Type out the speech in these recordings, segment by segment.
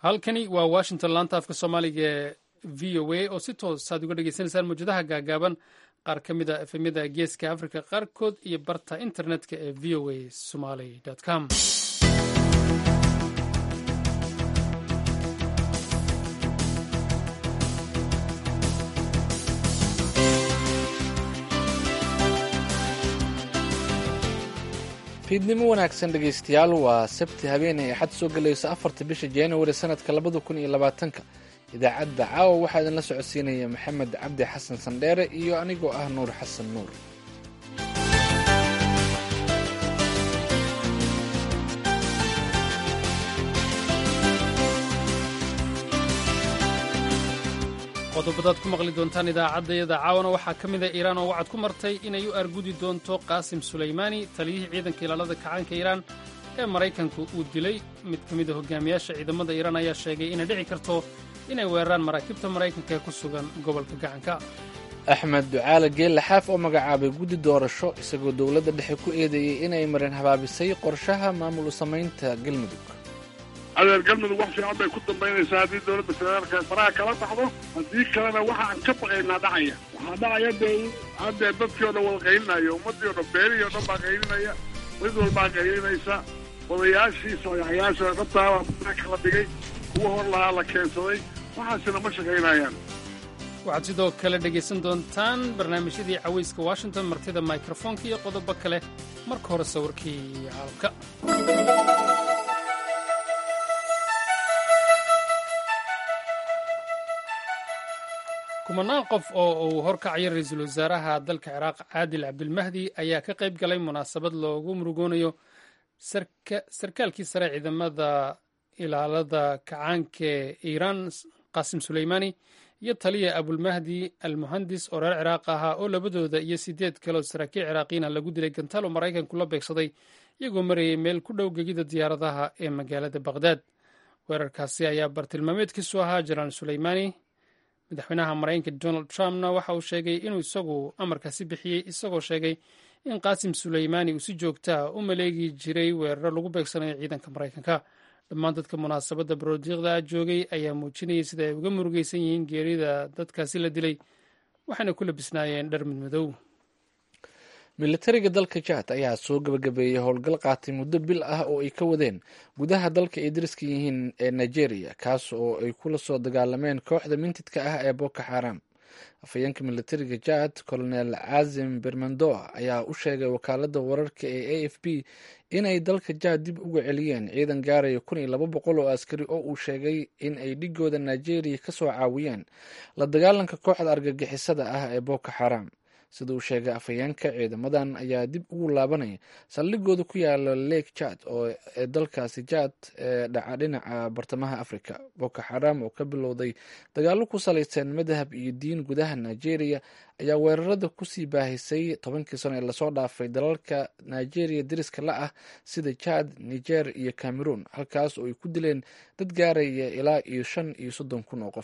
halkani waa washington laanta afka soomaaliga ee v o a oo si toos aad uga dhegeysaneysaan mawjadaha gaagaaban qaar ka mid a efemyada geeska africa qaarkood iyo barta internetka ee v o a somaly com fiidnimo wanaagsan dhegaystayaal waa sabti habeenay axad soo gelayso afarta bisha januari sanadka labada kun iyo labaatanka idaacadda caawa waxaa idinla socodsiinaya maxamed cabdi xasan sandheere iyo anigoo ah nuur xasan nuur qodobadaad ku maqli doontaan idaacaddayada caawana waxaa ka mid a iiraan oo wacad ku martay inay u argudi doonto qaasim sulaymaani taliyihii ciidanka ilaalada kacaanka iiraan ee maraykanku uu dilay mid ka mid a hogaamiyaasha ciidamada iiraan ayaa sheegay inay dhici karto inay weeraraan maraakiibta maraykanka ee ku sugan gobolka gacanka axmed ducaale geelle xaaf oo magacaabay guddi doorasho isagoo dowladda dhexe ku eedeeyey inay marin habaabisay qorshaha maamul u samaynta galmudug adeer galmudug wax fiican bay ku dambaynaysaa haddii dowladda federaalka faraha kala baxdo haddii kalena waxa aan ka baqaynaa dhacaya waxaa dhacaya dee haddee dadkii o dhan wada qaylinaya ummaddii o dhan beerihii o dhan baa qaylinaya mid walbaa qaylinaysa odayaashii sooyaxyaasha qabtaaba faraha kala dhigay kuwa hor lahaa la keensaday waxaasina ma shaqaynayaan waxaad sidoo kale dhegaysan doontaan barnaamijyadii cawayska washington martida mikrofoonka iyo qodobo kale marka hore sawirkii caalamka kumanaan qof oo uu horkacaya ra-iisul wasaaraha dalka ciraaq caadil cabdilmahdi ayaa ka qayb galay munaasabad loogu murugoonayo sarkaalkii sare ciidamada ilaalada kacaanka iiraan qaasim suleymaani iyo taliya abulmahdi almuhandis oo reer ciraaq ahaa oo labadooda iyo sideed kaleoo saraakiil ciraaqiyiina lagu dilay gantaal oo maraykanku la beegsaday iyagoo marayay meel ku dhow gegida diyaaradaha ee magaalada baqhdaad weerarkaasi ayaa bartilmaameedkiisu ahaa jenaraal suleymaani madaxweynaha maraykanka donald trumpna waxa uu sheegay inuu isagu amarkaasi bixiyey isagoo sheegay in qaasim suleymaani uu si joogtaa u maleegi jiray weeraro lagu beegsanayo ciidanka maraykanka dhammaan dadka munaasabadda baroodiiqda joogay ayaa muujinayay sida ay uga murugaysan yihiin geerida dadkaasi la dilay waxayna ku labisnaayeen dhar midmadow militariga dalka jad ayaa soo gabagabeeyey howlgal qaatay muddo bil ah oo ay ka wadeen gudaha dalka ay dariska yihiin ee nigeria kaas oo ay kula soo dagaalameen kooxda mintidka ah ee boko xaram afhayeenka militariga jad colonel cazim bermandoa ayaa u sheegay wakaalada wararka ee a f b inay dalka jad dib uga celiyeen ciidan gaaraya kun iyo laba boqol oo askari oo uu sheegay in ay dhigooda nigeria kasoo caawiyeen la dagaalanka kooxda argagixisada ah ee boko xaram sida uu sheegay afhayeenka ciidamadan ayaa dib ugu laabanaya saldhigooda ku yaala lake jad oo ee dalkaasi jad ee dhaca dhinaca bartamaha africa boko xaram oo ka bilowday dagaalo ku salaysan madhab iyo diin gudaha nigeria ayaa weerarada kusii baahisay tobankii sano ee lasoo dhaafay dalalka nigeria dariska la ah sida jad niger iyo cameroon halkaas oo ay ku dileen dad gaaraya ilaa iyo shan iyo soddon kun oo qof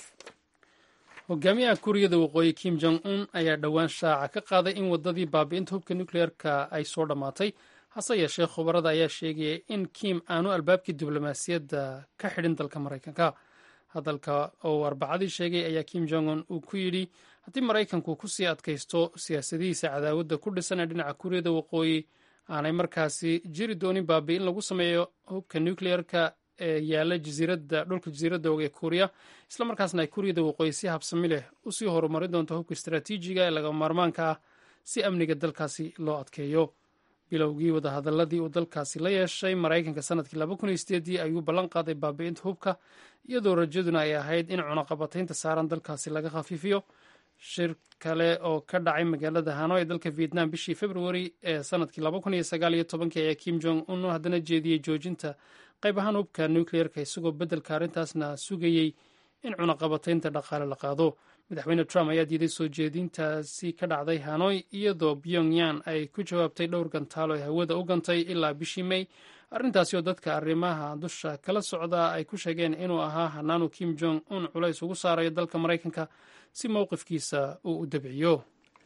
hogaamiyaha kuuriyada waqooyi kim jong un ayaa dhowaan shaaca ka qaaday in waddadii baabi'inta hubka nukleerka ay soo dhammaatay hase yeeshee khubarada ayaa sheegaya in kim aanu albaabkii diblomaasiyadda ka xidhin dalka maraykanka hadalka oo arbacadii sheegay ayaa kim jong un uu ku yidhi haddii maraykanku kusii adkaysto siyaasadihiisa cadaawadda ku dhisan ee dhinaca kuuriyada waqooyi aanay markaasi jiri doonin baabi'in lagu sameeyo hubka nukleerka ee yaala jasiiradda dhulka jasiiradda og ee kuuriya islamarkaasna ay kuuriyada waqooyi si habsami leh usii horumarin doonto hubka istaraatiijiga ee lagama maarmaanka ah si amniga dalkaasi loo adkeeyo bilowgii wadahadaladii uu dalkaasi la yeeshay maraykanka sanadkii laba kun iyo sideedii ayuu ballan qaaday baabi'inta hubka iyadoo rajaduna ay ahayd in cunaqabataynta saaran dalkaasi laga khafiifiyo shir kale oo ka dhacay magaalada hano ee dalka vietnam bishii februari ee sanadkii laba kun iyo sagaal iyo tobankii ayaa kim jong un haddana jeediyey joojinta qayb ahaan hubka nukleerka isagoo beddelka arrintaasna sugayey in cunaqabataynta dhaqaale la qaado madaxweyne trump ayaa diiday soo jeedintaasi ka dhacday hanoy iyadoo pyongyan ay ku jawaabtay dhowr gantaalo ay hawada u gantay ilaa bishii may arrintaasi oo dadka arrimaha dusha kala socda ay ku sheegeen inuu ahaa hanaanu kim jong un culays ugu saarayo dalka maraykanka si mowqifkiisa uu u dabciyo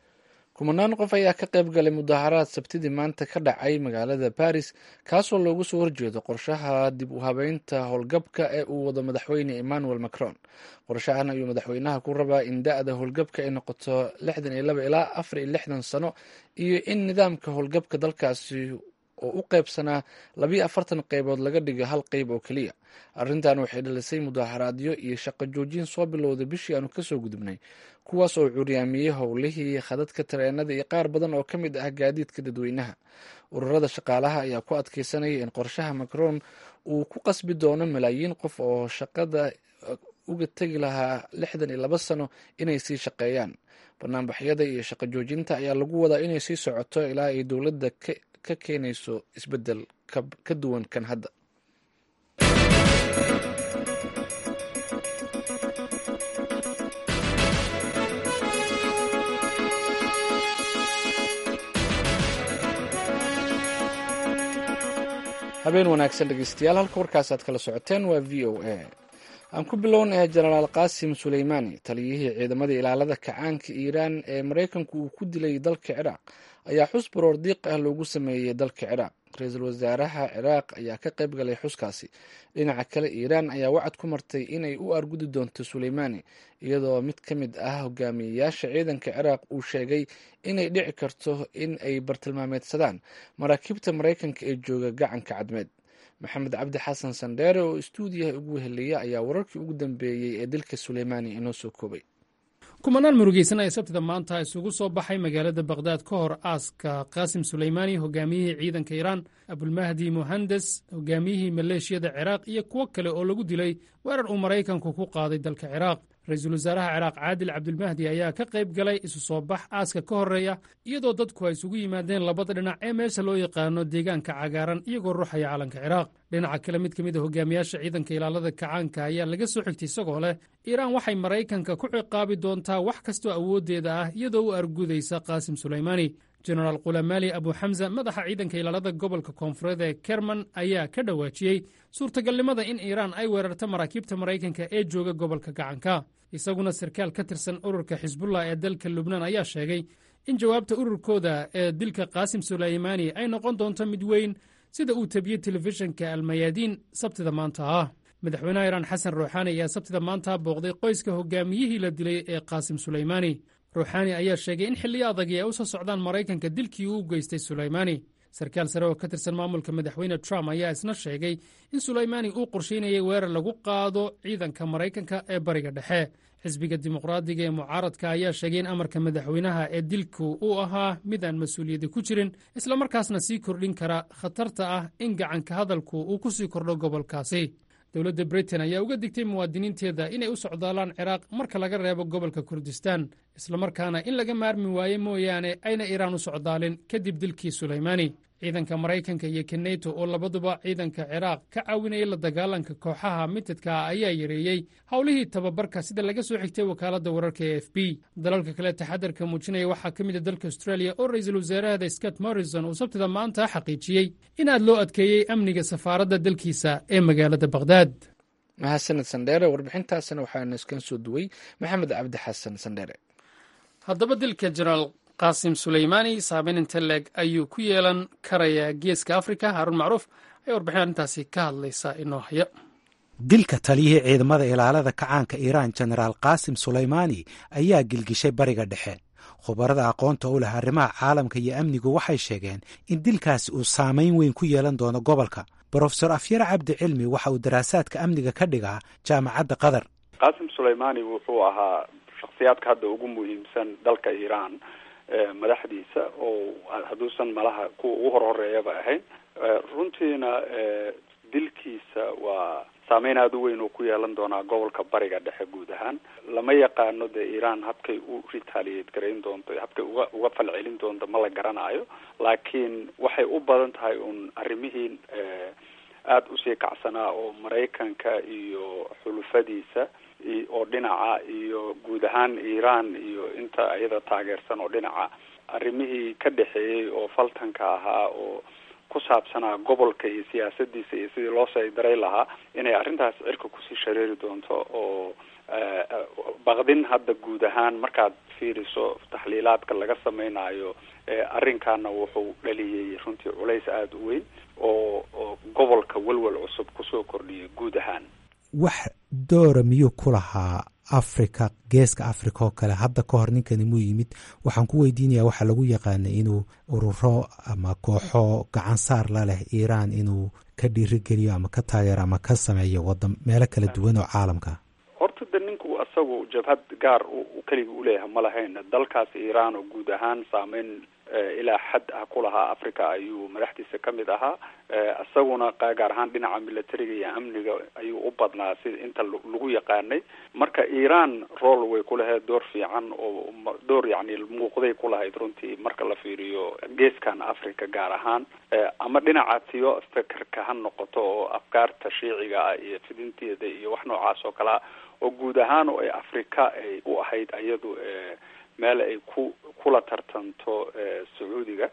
kumanaan qof ayaa ka qayb galay mudaharaad sabtidii maanta ka dhacay magaalada baris kaasoo loogu soo horjeedo qorshaha dib u habeynta howlgabka ee uu wado madaxweyne emmanuel macron qorshahan ayuu madaxweynaha ku rabaa in da-da howlgabka ay noqoto lixdan iyo laba ilaa afar iyo lixdan sano iyo in nidaamka howlgabka dalkaasi oo u qaybsanaa labiyo afartan qaybood laga dhigo hal qayb oo keliya arrintan waxay dhalisay mudaharaadyo iyo shaqo joojin soo bilowday bishii aanu kasoo gudubnay kuwaas oo curyaamiyey howlihii khadadka tareenada iyo qaar badan oo ka mid ah gaadiidka dadweynaha ururada shaqaalaha ayaa ku adkeysanaya in qorshaha macron uu ku qasbi doono malaayiin qof oo shaqada uga tegi lahaa lixdan iyo laba sano inay sii shaqeeyaan banaanbaxyada iyo shaqo joojinta ayaa lagu wadaa inay sii socoto ilaa ay dowladda ka keenayso isbeddel ka duwan kan hadda habeen wanaagsan dhegeystayaal halka warkaas aad kala socoteen waa v o a aan ku bilownaya jenaraal qaasim suleymaani taliyihii ciidamada ilaalada kacaanka iiraan ee maraykanku uu ku dilay dalka ciraaq ayaa xus baroor diiq ah loogu sameeyey dalka ciraaq ra-iisul wasaaraha ciraaq ayaa ka qayb galay xuskaasi dhinaca kale iiraan ayaa wacad ku martay inay u argudi doonto suleymaani iyadoo mid ka mid ah hogaamiyeyaasha ciidanka ciraaq uu sheegay inay dhici karto in ay bartilmaameedsadaan maraakiibta maraykanka ee jooga gacanka cadmeed maxamed cabdi xasan sandheere oo istuudiyaha ugu weheliya ayaa wararkii ugu dambeeyey ee dilka suleymaani inoo soo koobay kumanaan murugeysan ee sabtida maanta isugu soo baxay magaalada bakhdad ka hor aaska qaasim suleymaani hogaamiyihii ciidanka iiraan abulmahdi muhandes hogaamiyihii maleeshiyada ciraaq iyo kuwo kale oo lagu dilay weerar uu maraykanku ku qaaday dalka ciraaq ra-iisul wasaaraha ciraaq caadil cabdulmahdi ayaa ka qayb galay isu soo bax aaska ka horreeya iyadoo dadku ay isugu yimaadeen labada dhinac ee meesha loo yaqaano deegaanka cagaaran iyagoo ruuxaya calanka ciraaq dhinaca kale mid ka mid a hogaamiyaasha ciidanka ilaalada kacaanka ayaa laga soo xigtay isagoo leh iiraan waxay maraykanka ku ciqaabi doontaa wax kastoo awooddeeda ah iyadoo u argudaysa qaasim sulaymaani jenaraal kulamaali abu xamsa madaxa ciidanka ilaalada gobolka koonfureed ee kerman ayaa ka dhawaajiyey suurtagalnimada in iiraan ay weerarto maraakiibta maraykanka ee jooga gobolka gacanka isaguna sarkaal ka tirsan ururka xisbullah ee dalka lubnaan ayaa sheegay in jawaabta ururkooda ee dilka qaasim sulaymaani ay noqon doonto mid weyn sida uu tabiyey telefishinka almayaadiin sabtida maanta ah madaxweynaha iiraan xasan ruuxaani ayaa sabtida maanta booqday qoyska hogaamiyihii la dilay ee qaasim sulaymaani ruuxaani ayaa sheegay in xilliyo adagi ay u soo socdaan maraykanka dilkii uu u geystay sulaymaani sarkaal sare oo ka tirsan maamulka madaxweyne trump ayaa isna sheegay in sulaymaani uu qorshaynayay weerar lagu qaado ciidanka maraykanka ee bariga dhexe xisbiga dimuqraadiga ee mucaaradka ayaa sheegay in amarka madaxweynaha ee dilku uu ahaa mid aan mas-uuliyadi ku jirin islamarkaasna sii kordhin kara khatarta ah in gacanka hadalku uu ku sii kordho gobolkaasi dowladda britain ayaa uga digtay muwaadiniinteeda inay u socdaalaan ciraaq marka laga reebo gobolka kurdistaan islamarkaana in laga maarmi waaye mooyaane ayna iiraan u socdaalin kadib dilkii sulaymaani ciidanka maraykanka iyo keneto oo labaduba ciidanka ciraaq ka caawinaya la dagaalanka kooxaha mitidka ayaa yareeyey howlihii tababarka sida laga soo xigtay wakaaladda wararka e f b dalalka kale taxadarka muujinaya waxaa ka mid a dalka australia oo ra-iisul wasaarahada scott morrison uu sabtida maanta xaqiijiyey in aad loo adkeeyey amniga safaaradda dalkiisa ee magaalada bakhdad mahadsaned sandheere warbixintaasna waxaana iskan soo duway maxamed cabdi xasan sandheere haddaba dilka jenaraal qaasim suleymaani saameyn inte leeg ayuu ku yeelan karayaa geeska afrika haarun macruuf ayaa warbixin arrintaasi ka hadlaysa inoo haya dilka taliyihii ciidamada ilaalada kacaanka iiraan jenaraal qaasim sulaymaani ayaa gilgishay bariga dhexe khubarada aqoonta u leh arrimaha caalamka iyo amnigu waxay sheegeen in dilkaasi uu saamayn weyn ku yeelan doono gobolka brofesor afyar cabdi cilmi waxa uu daraasaadka amniga ka dhigaa jaamacadda qatar qaasim sulaymaani wuxuu ahaa shakhsiyaadka hadda ugu muhiimsan dalka iiraan madaxdiisa oo hadduusan malaha kuwa ugu hor horeeyaba ahayn runtiina dilkiisa waa saameyn aada u weyn oo ku yeelan doonaa gobolka bariga dhexe guud ahaan lama yaqaano dee iiraan habkay u retaliate garayn doonto habkay uga uga falcelin doonto ma la garanayo laakiin waxay u badan tahay uun arrimihii aada usii kacsanaa oo maraykanka iyo xulufadiisa oo dhinaca iyo guud ahaan iiraan iyo inta iyada taageersan oo dhinaca arrimihii ka dhexeeyey oo faltanka ahaa oo ku saabsanaa gobolka iyo siyaasadiisa iyo sidii loo saydaray lahaa inay arrintaas cirka kusii shareeri doonto oo baqdin hadda guud ahaan markaad fiiriso taxliilaadka laga samaynayo arrinkaana wuxuu dhaliyey runtii culays aada u weyn oo oo gobolka welwel cusub kusoo kordhiyay guud ahaan wax doora miyuu ku lahaa africa geeska africa oo kale hadda ka hor ninkani muu yimid waxaan ku weydiinayaa waxaa lagu yaqaanay inuu ururo ama kooxo gacan saar la leh iiraan inuu ka dhiirigeliyo ama ka taageero ama ka sameeyo wadan meelo kala duwan oo caalamka horta de ninku isagu jabhad gaar keliga uleeyahay ma lahayn dalkaas iiraan oo guud ahaan saameyn ilaa xad ah ku lahaa africa ayuu madaxdiisa ka mid ahaa isaguna gaar ahaan dhinaca militariga iyo amniga ayuu u badnaa sida inta lagu yaqaanay marka iiraan rool way ku lahayd door fiican oo door yacni muuqday ku lahayd runtii marka la fiiriyo geeskan africa gaar ahaan ama dhinaca tiyo fikirka ha noqoto oo afkaarta shiiciga ah iyo fidinteeda iyo wax noocaas oo kalea oo guud ahaan oo ay africa ay u ahayd iyadu meel ay ku kula tartanto sacuudiga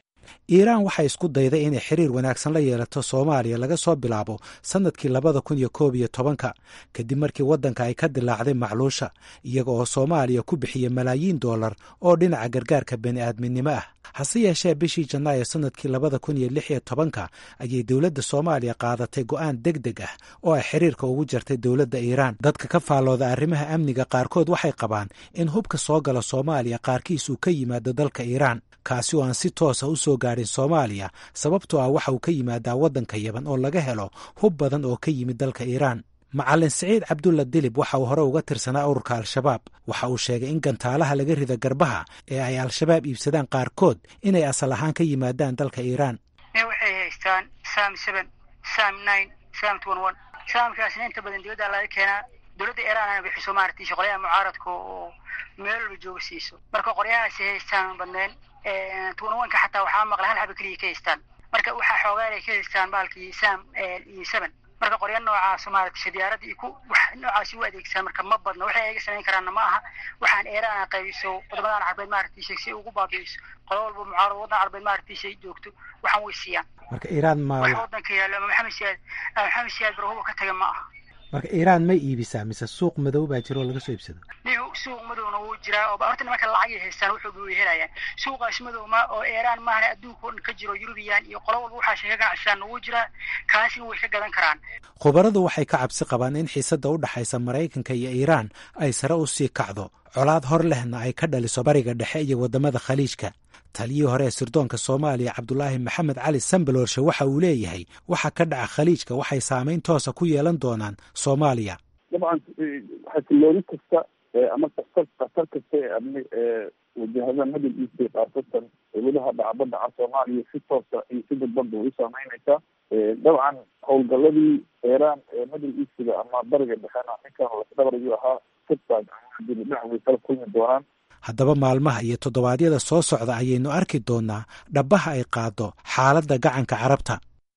iiraan waxay isku dayday inay xiriir wanaagsan la yeelato soomaaliya laga soo bilaabo sannadkii labada kun iyo koob iyo tobanka kadib markii waddanka ay ka dilaacday macluusha iyaga oo soomaaliya ku bixiyey malaayiin dollar oo dhinaca gargaarka bani aadminimo ah hase yeeshee bishii janaayo sannadkii labada kun iyo lix iyo tobanka ayay dowladda soomaaliya qaadatay go'aan deg deg ah oo ay xiriirka ugu jartay dowladda iiraan dadka ka faallooda arrimaha amniga qaarkood waxay qabaan in hubka soo gala soomaaliya qaarkiis uu ka yimaado dalka iiraan kaasi oo aan si toosa u soo gaadhin soomaaliya sababtoo ah waxa uu ka yimaadaa waddanka yaban oo laga helo hub badan oo ka yimid dalka iiraan macalin siciid cabdulla dilib waxa uu hore uga tirsanaa ururka al-shabaab waxa uu sheegay in gantaalaha laga rida garbaha ee ay al-shabaab iibsadaan qaarkood inay asal ahaan ka yimaadaan dalka iiraan waxay haystaan sam seven sam nine sam twenty one saamkaasna inta badan dibadda laga keenaa dowladda iiraan ana bixiso maaragtay shaqolayaha mucaaradka oo meel walba jooga siiso marka qoryahaasi haystaan badneen twenty-one-ka xataa waxaa maqla hal xaba keliya ka haystaan marka waxaa xoogaan ay ka haystaan baalkii sam iyo seven marka qorya noocaas maaragtay shadiyaarada iyo ku wax noocaasi u adeegsadaan marka ma badno waxay ayaga samayn karaanna ma aha waxaan eeraan qaybiso wadamadan carbeed maaragtay shay si ugu baabi'iso qodo walba mucaarad waddan carbeed maaragtay shay joogto waxaan way siiyaan marka iiraan ma wax waddanka yaallo ama maxamed siyaad maxamed siyaad barhuba ka taga ma aha marka iiraan may iibisaa mise suuq madow baa jiro oo laga soo iibsado nihu suuq madowna wuu jiraa oo horta nimanka lacagay haystaan wuxuu way helayaan suuqaas madow ma oo iiraan maahana adduunka oo dhan ka jiro yurubiyan iyo qolo walba waxaa sheega ganacsisaanna wuu jiraa kaasina way ka gadan karaan khubaradu waxay ka cabsi qabaan in xiisadda u dhexaysa maraykanka iyo iiraan ay sare u sii kacdo colaad hor lehna ay ka dhaliso bariga dhexe iyo waddamada khaliijka taliyii hore ee sirdoonka soomaaliya cabdulaahi maxamed cali sambalorshe waxa uu leeyahay waxa ka dhaca khaliijka waxay saamayn toosa ku yeelan doonaan soomaaliya dabcan xasilooni kasta ama khatar khatar kasta ee amni wajahada middle east khaasatan weliha dhacbadaca soomaaliya si toosa iyo si dadbanba way u saameyneysaa dabcan howlgaladii iiraan ee middle eastga ama bariga dhexena ninkan lasdhabarayuu ahaa sirtaas dibidhac way kala kulmi doonaan haddaba maalmaha iyo toddobaadyada soo socda ayaynu arki doonaa dhabbaha ay qaado xaaladda gacanka carabta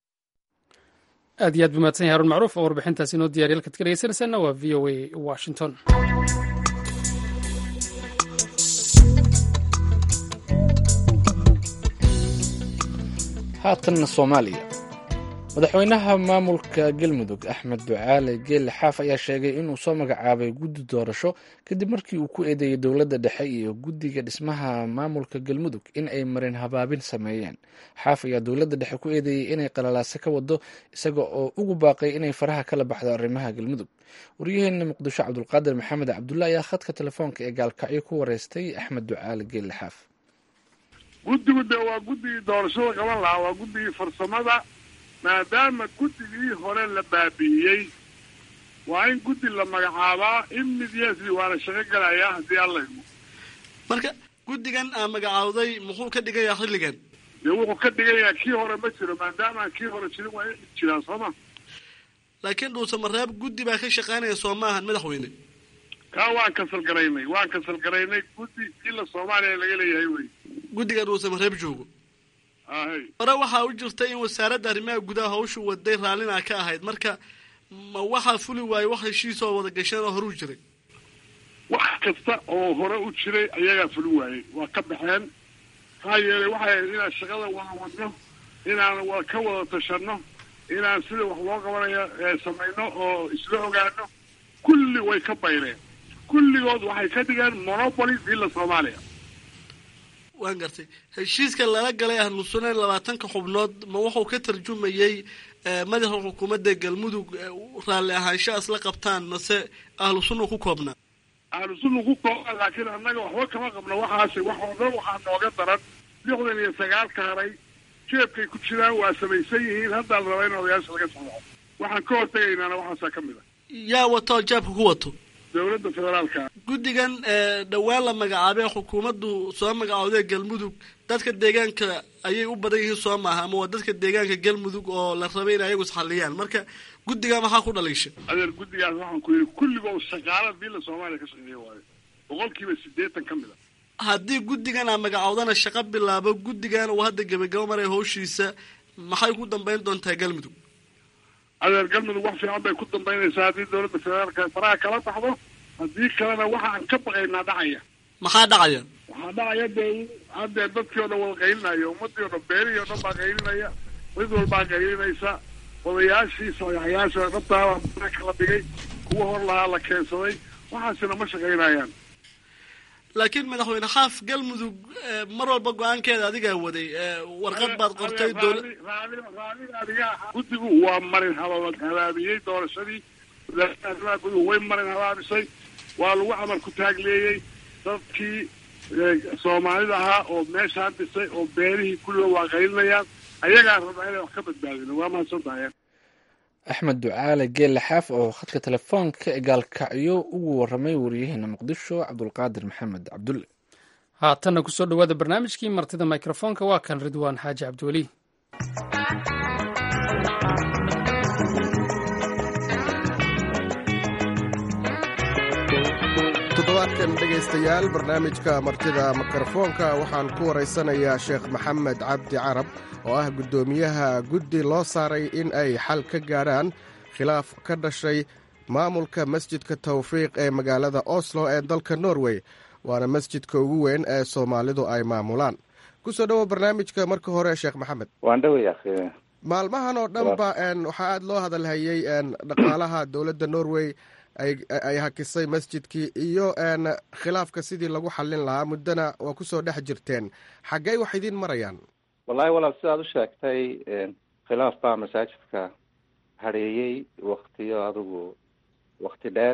aad iyo aad buu mahadsan yahay harun macruuf oo warbixintaasi inoo diyariya halkaad ka dhegeysanaysaana waa v o a washington haatanna soomaaliya madaxweynaha maamulka galmudug axmed ducaale geelle xaaf ayaa sheegay inuu soo magacaabay guddi doorasho kadib markii uu ku eedeeyey dowladda dhexe iyo guddiga dhismaha maamulka galmudug in ay marin habaabin sameeyeen xaaf ayaa dowladda dhexe ku eedeeyey inay qalalaase ka wado isaga oo ugu baaqay inay faraha kala baxdo arrimaha galmudug waryaheena muqdisho cabdulqaadir maxamed cabdulla ayaa khadka telefoonka ee gaalkacyo ku wareystay axmed ducaale geelle xaaf guddigu de waa guddigii doorashada qaban lahaa waa guddigii farsamada maadaama guddigii hore la baabi'iyey waa in guddi la magacaabaa immediately waana shaqo gelayaa haddii alla idmo marka guddigan aa magacaawday muxuu ka dhigayaa xilligan dee wuxuu ka dhigayaa kii hore ma jiro maadaama aan kii hore jirin waa in jiraan soo ma laakiin dhuuse mareeb guddi baa ka shaqaynaya soo maahan madaxweyne kaa waan kasal garaynay waan kasal garaynay guddi ila soomaaliya laga leeyahay wey guddiga dhuuse mareeb joogo ahay hore waxaa u jirta in wasaaradda arrimaha gudaha hawshu waday raallina ka ahayd marka ma waxaa fuli waaye wax heshiisoo wada gasheen oo horuu jiray wax kasta oo hore u jiray ayagaa fulin waayey waa ka baxeen maxaa yeelay waxay ahayd inaan shaqada wada wadno inaan wa ka wada tashano inaan sida wax loo qabanayo samayno oo isla ogaano kulli way ka bayreen kulligood waxay ka dhigeen monopoly villa soomaaliya waan gartay heshiiska lala galay ahlu sunna labaatanka xubnood ma wuxuu ka tarjumayey madaxa xukuumadda galmudug raalli ahaansha isla qabtaan mase ahlu sunna ku koobnaa ahlu sunna ku kooban laakiin annaga waxba kama qabno waxaasi wax oo dhan waxaa nooga daran lixdan iyo sagaalka haray jeebkay ku jiraan waa samaysan yihiin haddaa la rabaa in odayaasha laga saxeixo waxaan ka hortegaynaana waxaasaa ka mid a yaa wato oo jaabka ku wato dowladda federaalka guddigan dhowaan la magacaabay xukuumaddu soo magacaawday galmudug dadka deegaanka ayay u badan yihiin soo maaha ama waa dadka deegaanka galmudug oo la rabay in ayagu isxalliyaan marka guddigaa maxaa ku dhaliisha adeer guddigaas waxaan ku yidhi kulligoo shaqaala villa soomaaliya ka shaqeeya waayo boqolkiiba siddeetan ka mid a haddii guddigan aa magacawdana shaqo bilaabo guddigan uu hadda gebagabo maray hawshiisa maxay ku dambayn doontaa galmudug adeer galmudug wax fiican bay ku dambaynaysaa haddii dowladda federaalka faraha kala baxdo haddii kalena waxa aan ka baqaynaa dhacaya maxaa dhacaya waxaa dhacaya dee haddee dadkii o dhan wada qaylinayo ummadii o dhan beerihii o dhan baa qaylinaya cid walbaa qaylinaysa odayaashii sayaxyaasha dhabtaa kala dhigay kuwa hor lahaa la keensaday waxaasina ma shaqaynayaan laakiin madaxweyne xaaf galmudug mar walba go-aankeeda adigaa waday warqad baad qortay dowla guddigu waa marin haba habaabiyey doorashadii wasaaradda guduhu way marin habaabisay waa lagu camal ku taagleeyey dadkii soomaalida ahaa oo meeshaan dhisay oo beerihii kulliga waa qaylinayaan ayagaa rabaa inay wax ka badbaadino waa mahadsantahay axmed ducaale geelle xaaf oo khadka telefoonka gaalkacyo ugu waramay wariyaheena muqdisho cabdulqaadir maxamed cabdulle haatanna kusoo dhawaada barnaamijkii martida mikrofoonka waa kan ridwaan xaaji cabdiweli toddobaadkan dhegaystayaal barnaamijka martida mikrofoonka waxaan ku waraysanayaa sheekh maxamed cabdi carab oo ah guddoomiyaha guddi loo saaray in ay xal ka gaadhaan khilaaf ka dhashay maamulka masjidka tawfiiq ee magaalada oslo ee dalka norway waana masjidka ugu weyn ee soomaalidu ay maamulaan kusoo dhowo barnaamijka marka hore sheekh maxamed waan dhaway maalmahan oo dhanba waxaa aada loo hadalhayey dhaqaalaha dowladda norway ay hakisay masjidkii iyo khilaafka sidii lagu xallin lahaa muddona waa kusoo dhex jirteen xaggey wax idiin marayaan wallahi walaal sidaad u sheegtay khilaaf baa masaajidka hadheeyey waktiyo adigu wakti dheer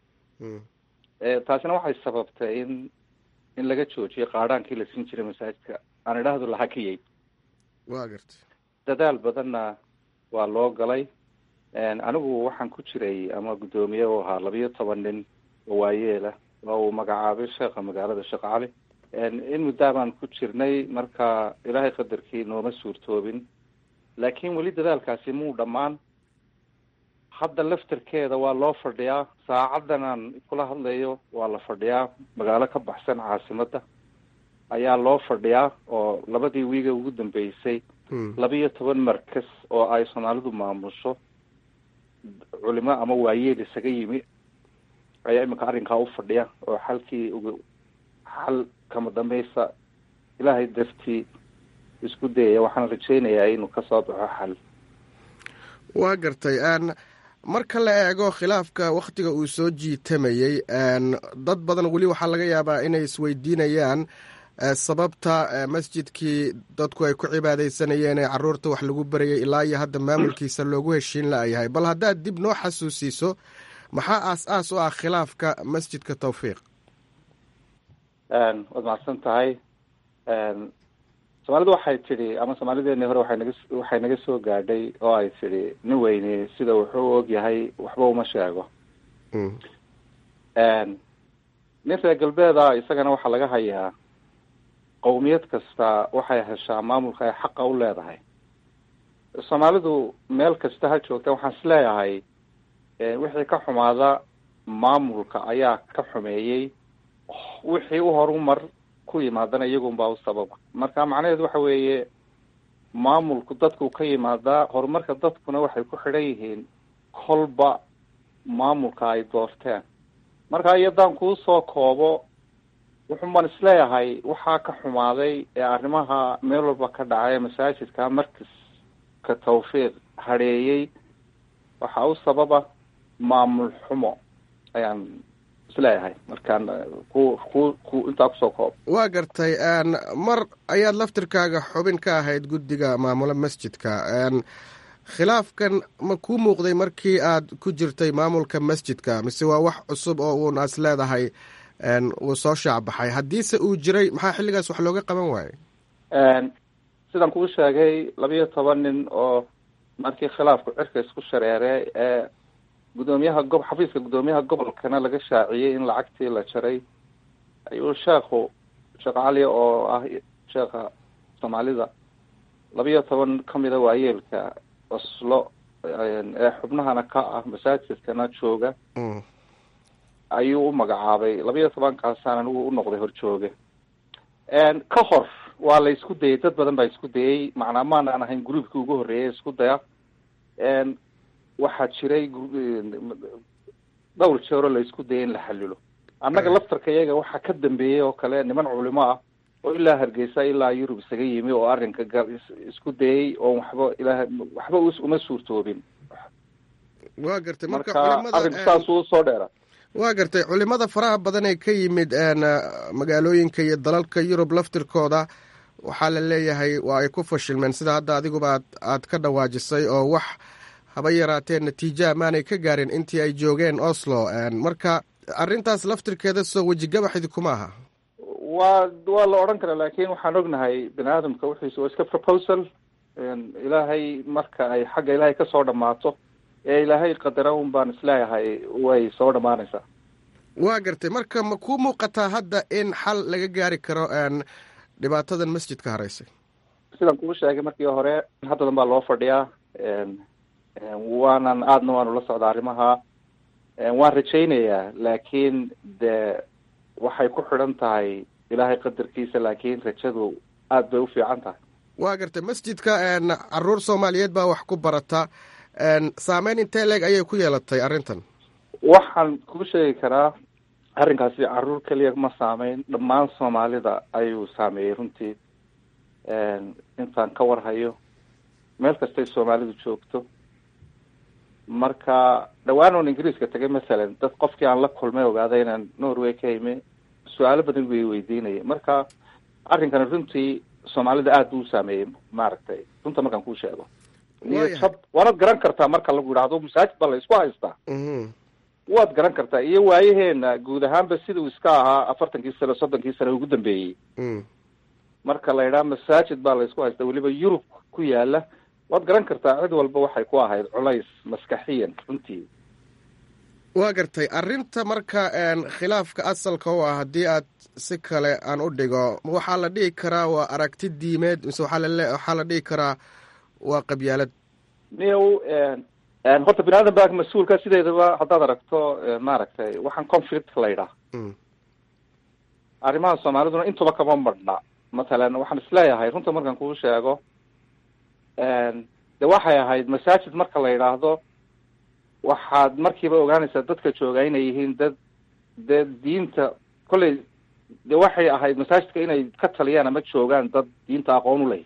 taasina waxay sababtay in in laga joojiyo qaadhaankii la siin jiray masaajidka aan idhaahdo la hakiyey wa garta dadaal badanna waa loo galay anigu waxaan ku jiray ama guddoomiye u ahaa labiyo toban nin oo waayeela oo uu magacaabay sheekha magaalada sheekh cali in muddaa baan ku jirnay marka ilaahay qadarkii nooma suurtoobin laakiin weli dadaalkaasi muu dhammaan hadda laftarkeeda waa loo fadhiyaa saacaddan aan kula hadlayo waa la fadhiyaa magaalo ka baxsan caasimadda ayaa loo fadhiyaa oo labadii wiiga ugu dambeysay labiyo toban markas oo ay soomaalidu maamusho culimo ama waayeel isaga yimi ayaa iminka arrinkaa u fadhiya oo xalkii ugu xal kama dambaysa ilaahay dartii isku dayaya waxaan rajaynayaa inuu kasoo baxo xal waa gartay marka la eego khilaafka wakhtiga uu soo jiitamayey dad badan weli waxaa laga yaabaa inay isweydiinayaan sababta masjidkii dadku ay ku cibaadaysanayeen ee caruurta wax lagu barayay ilaa iyo hadda maamulkiisa loogu heshiin la-yahay bal haddaad dib noo xasuusiiso maxaa aas-aas u ah khilaafka masjidka tawfiiq waad macadsan tahay soomaalidu waxay tidhi ama soomaalideeni hore waxay naga waxay naga soo gaadhay oo ay tidhi nin weyne sida wuxuu og yahay waxba uma sheego nin reer galbeeda isagana waxaa laga hayaa qowmiyad kasta waxay heshaa maamulka ay xaqa u leedahay soomaalidu meel kasta ha joogta waxaan is leeyahay wixii ka xumaada maamulka ayaa ka xumeeyey wixii u horumar ku yimaadana iyagunbaa u sababa marka macnaheedu waxa weeye maamulku dadku ka yimaadaa horumarka dadkuna waxay ku xidhan yihiin kolba maamulka ay doorteen marka iyadaan kuu soo koobo wuxun baan isleeyahay waxaa ka xumaaday ee arrimaha meel walba ka dhacay masaajidka markaska tawfiiq hadheeyey waxaa u sababa maamul xumo ayaan isleeyahay markaan ku ku ku intaa kusoo koob waa gartay mar ayaad laftirkaaga xubin ka ahayd guddiga maamula masjidka khilaafkan ma kuu muuqday markii aad ku jirtay maamulka masjidka mise waa wax cusub oo uun as leedahay wuu soo shaacbaxay haddiise uu jiray maxaa xilligaas wax looga qaban waayey sidaan kuu sheegay labiyo toban nin oo markii khilaafku cirka isku shareeray ee guddoomiyaha gob xafiiska guddoomiyaha gobolkana laga shaaciyey in lacagtii la jaray ayuu sheekhu sheekh cali oo ah sheekha soomaalida labiyo toban kamida waayeelka oslo ee xubnahana ka ah masaajidkana jooga ayuu u magacaabay labiyo tobankaasaan anigu u noqday horjooge ka hor waa la isku dayay dad badan baa isku dayay macnaa maanaan ahayn groupkii ugu horreeyay isku daya waxaa jiray dhowr jeero la isku dayay in la xalilo annaga laftarka iyaga waxaa ka dambeeyey oo kale niman culimo ah oo ilaa hargeysa ilaa yurub isaga yimi oo arrinka ga isku dayay oo waxba ilaa waxba uma suurtoobin waa gartay marka marka arrinku saasuu usoo dheera waa gartay culimada faraha badan ee ka yimid magaalooyinka iyo dalalka yurub laftirkooda waxaa la leeyahay waa ay ku fashilmeen sida hadda adiguba aad aad ka dhawaajisay oo wax haba yaraatee natiijo amaanay ka gaarin intii ay joogeen oslo marka arrintaas laftirkeeda soo wejigabaxdi kuma aha waa waa la odhan karaa laakin waxaan ognahay bini aadamka wixiisa waa iska proposal ilaahay marka ay xagga ilaahay kasoo dhamaato ee ilaahay qadara un baan isleeyahay way soo dhamaanaysaa waa gartay marka ma kuu muuqataa hadda in xal laga gaari karo dhibaatadan masjidka haraysay sidaan kuu sheegay markii hore haddadan baa loo fadhiyaa waanan aadna waanu la socdaa arrimaha waan rajaynayaa laakiin de waxay ku xidhan tahay ilaahay qadarkiisa laakiin rajadu aada bay u fiican tahay waa gartay masjidka caruur soomaaliyeed baa wax ku barata saameyn intee leeg ayay ku yeelatay arrintan waxaan kuu sheegi karaa arrinkaasi caruur keliya ma saameyn dhammaan soomaalida ayuu saameeyey runtii intaan ka warhayo meel kastay soomaalidu joogto marka dhawaan oon ingiriiska tagay masalan dad qofkii aan la kulmay ogaaday inaan norway ka imi su-aalo badan way weydiinayay marka arrinkani runtii soomaalida aada buu saameeyey maaragtay runta markaan kuu sheego iyo jab waanaad garan kartaa marka lagu yidhaahdo masaajid baa la isku haystaa waad garan kartaa iyo waayaheena guud ahaanba siduu iska ahaa afartankii sano soddonkii sano ugu dambeeyey marka la yidhaha masaajid baa la isku haystaa weliba yurub ku yaala waad garan kartaa cid walba waxay ku ahayd culays maskaxiyan runtii waa gartay arrinta marka khilaafka asalka u ah haddii aad si kale aan u dhigo waxaa la dhihi karaa waa aragti diimeed mise waxaa lale waxaa la dhihi karaa waa qabyaalad niyow horta bini aadan baa mas-uulka sideedaba haddaad aragto maaragtay waxaan conflict la yidhaah arrimaha soomaaliduna intuba kama marhna mathalan waxaan isleeyahay runta markaan kuu sheego de waxay ahayd masaajid marka la yidhaahdo waxaad markiiba ogaanaysaa dadka jooga inay yihiin dad dee diinta kolley de waxay ahayd masaajidka inay ka taliyaan ama joogaan dad diinta aqoon u leh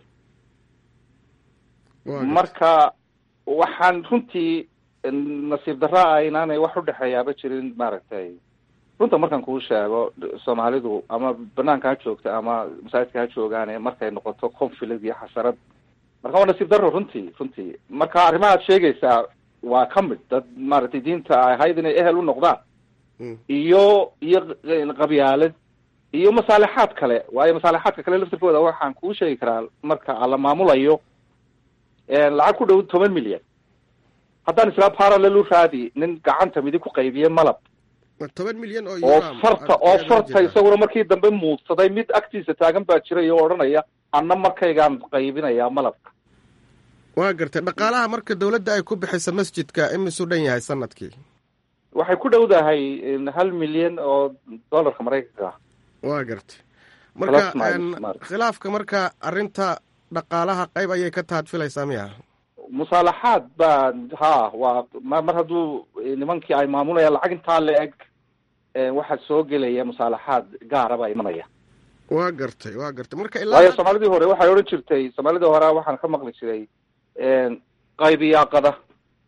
marka waxaan runtii nasiib darra ah inaanay wax udhexeeyaaba jirin maaragtay runta markaan kuu sheego soomaalidu ama banaanka ha joogta ama masaajidka ha joogaane markay noqoto conflict iyo xasarad marka waa nasiib darro runtii runtii marka arrimaha ad sheegaysaa waa ka mid dad maaragtay diinta ay ahayd inay ehel u noqdaan iyo iyo qabyaalad iyo masaalixaad kale waayo masaalixaadka kale laftirkooda waxaan kuu sheegi karaa marka la maamulayo lacag ku dhow toban milyan haddaan islaa parallel u raadi nin gacanta midig ku qaybiye malab toban milyan oo oo farta oo farta isaguna markii dambe muudsaday mid agtiisa taagan baa jiray oo odhanaya anna markaygaan qaybinayaa malabka waa gartay dhaqaalaha marka dawladda ay ku bixisa masjidka imisuu dhan yahay sanadkii waxay ku dhowdahay hal milyan oo dollarka maraykanka ah waa gartay marka khilaafka marka arrinta dhaqaalaha qayb ayay ka tahad filaysaa miya musaalaxaad baa ha waa mar hadduu nimankii ay maamulayaan lacag intaa la eg waxaa soo gelaya musaalaxaad gaara baa imanaya waa gartay waa gartay marka waayo soomaalidii hore waxay odhan jirtay soomaalidii hore waxaan ka maqli jiray qaybiyaaqada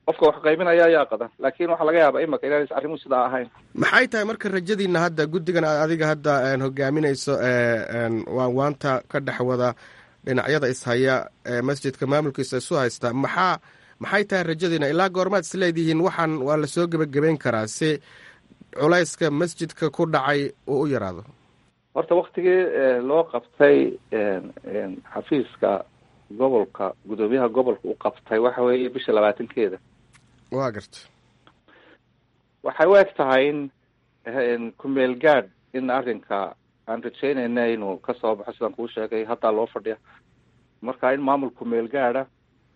qofka wax qaybinaya ayaa qadan laakiin waxaa laga yaabaa imaka inaanaysa arrimuhu sidaa ahayn maxay tahay marka rajadiina hadda guddigan aad adiga hadda hogaaminayso waan waanta ka dhex wada dhinacyada ishaya ee masjidka maamulkiisa isu haysta maxaa maxay tahay rajadiina ilaa goormaad is leedihiin waxaan waa lasoo gebagabeyn karaa si culayska masjidka ku dhacay uu u yaraado horta waktigii loo qabtay xafiiska gobolka guddoomiyaha gobolka uu qabtay waxa weeye bisha labaatankeeda waa garta waxay u eg tahay in kumeel gaadh in arrinka aan rajeynayna inuu kasoo baxo sidaan kuu sheegay haddaa loo fadhiya marka in maamul kumeel gaadha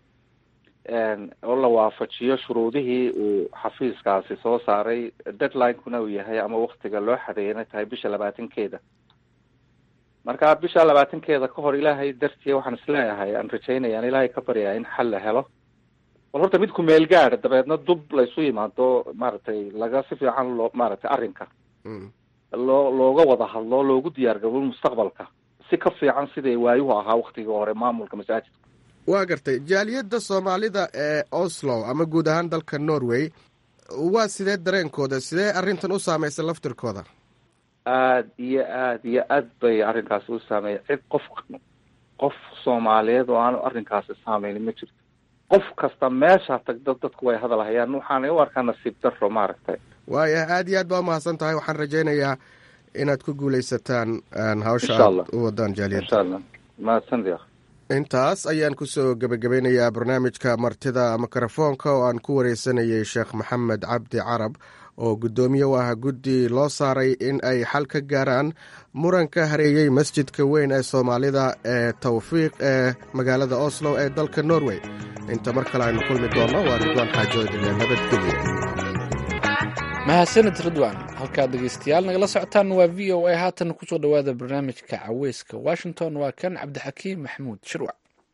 oo la waafajiyo shuruudihii uu xafiiskaasi soo saaray deadline-kuna uu yahay ama waktiga loo xadeeyay inay tahay bisha labaatankeeda marka bisha labaatankeeda ka hor ilaahay dartii waxaan isleeyahay aan rajeynaya aan ilaahay ka baryaa in xal la helo bal horta mid kumeel gaadha dabeedna dub laysu yimaado maaragtay laga si fiican loo maaragtay arrinka loo looga wada hadlo loogu diyaar gabo mustaqbalka si ka fiican siday waayuhu ahaa waktigii hore maamulka masaajidka waa gartay jaaliyadda soomaalida ee oslo ama guud ahaan dalka norway waa sidee dareenkooda sidee arrintan u saameysay laftirkooda aad iyo aad iyo aad bay arrinkaasi u saameeyay cid qof qof soomaaliyeed oo aanu arrinkaasi saameynin ma jirto qof kasta meesha tagda dadku way hadal hayaan waxaanay u arkaa nasiib daro maaragtay waaya aad iyo aad baa umahadsan tahay waxaan rajaynayaa inaad ku guuleysataan hawsha Insha aad Allah. u wadaan jaaliyadda insha allah mahadsanid akh intaas ayaan kusoo gebagabeynayaa barnaamijka martida mikrofoonka oo aan ku wareysanayay sheekh maxamed cabdi carab oo guddoomiye u ah guddi loo saaray in ay xal ka gaaraan muranka hareeyey masjidka weyn ee soomaalida ee tawfiiq ee magaalada oslo ee dalka norway inta mar kale aynu kulmi doonno waa ridwaan xaajoodile nabadgelyo mahadsanid ridwan halkaad dhegeystayaal nagala socotaan waa v o a haatan kusoo dhowaada barnaamijka caweyska washington waa kan cabdixakiim maxamuud shirwac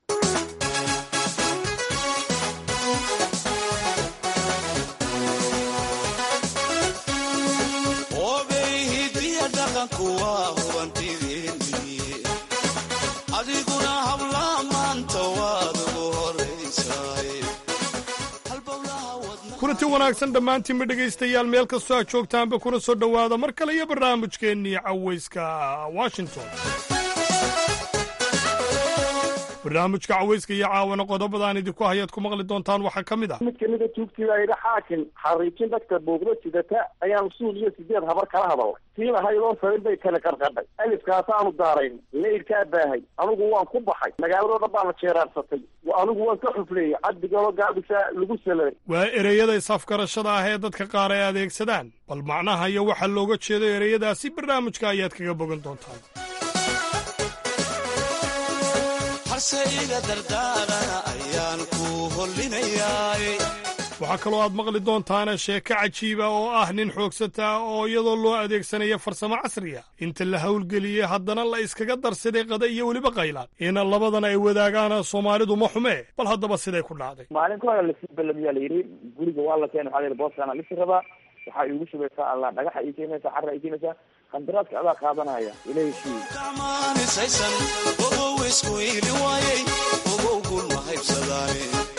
hidiya dhaqanku waa hubantideeni adiguna habla maanta waad ugu horaysaay kulanti wanaagsan dhammaantiinba dhegaystayaal meel kastoo aad joogtaanba kuna soo dhowaada mar kale iyo barnaamijkeennii cawayska washington barnaamijka cawayska iyo caawana qodobadaan idinku hayaad ku maqli doontaan waxaa ka mid ah mid kamida tuugtii baa yidhi xaakim xariijin dadka buugda sidata ayaan suul iyo sideed habar kala hadalnay tii lahaydoo sarin bay kala qarqadhay alifkaasaanu daarayn leyrkaa baahay anigu waan ku baxay magaaladoo dhan baa la jeeraarsatay anigu waan ka xufleeyey cabdigaloo gaabisa lagu saladay waa ereyada is-afgarashada ah ee dadka qaar ay adeegsadaan bal macnaha iyo waxa looga jeedo ereyadaasi barnaamijka ayaad kaga bogan doontaan harse iga dardaarana ayaan ku hollinayaay waxaa kaloo aad maqli doontaana sheeko cajiiba oo ah nin xoogsata oo iyadoo loo adeegsanaya farsamo casriya inta la howlgeliyey haddana la iskaga darsaday qada iyo weliba qaylaan ina labadan ay wadaagaan soomaalidu ma xumee bal haddaba siday ku dhacday maalin ka hore lasii balamiyaa la yidhi guriga waa la keenay waxaa la yidhi booskaana lisi rabaa waxaa iigu shubaysaa alla dhagaxa ii keenaysaa carra ii keenaysaa qandaraaska adaa qaadanaya ila heshiiye maanisaysan ogow isku iili waayey ogow gulma haybsadaane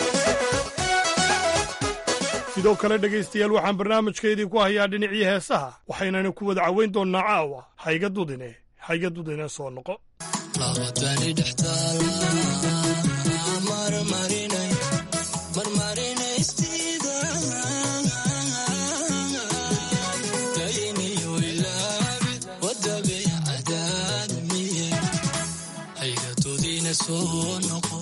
sidoo kale dhegaystayaal waxaan barnaamijkeedii ku hayaa dhinacii heesaha waxaynana ku wada caweyn doonnaa caawa hayga dudine hayga dudine soo noqo labadani dhextaala marmarinay marmarinaystiida dayniyo ilaabi wadabe cadaadmiye hayga dudine soo noqo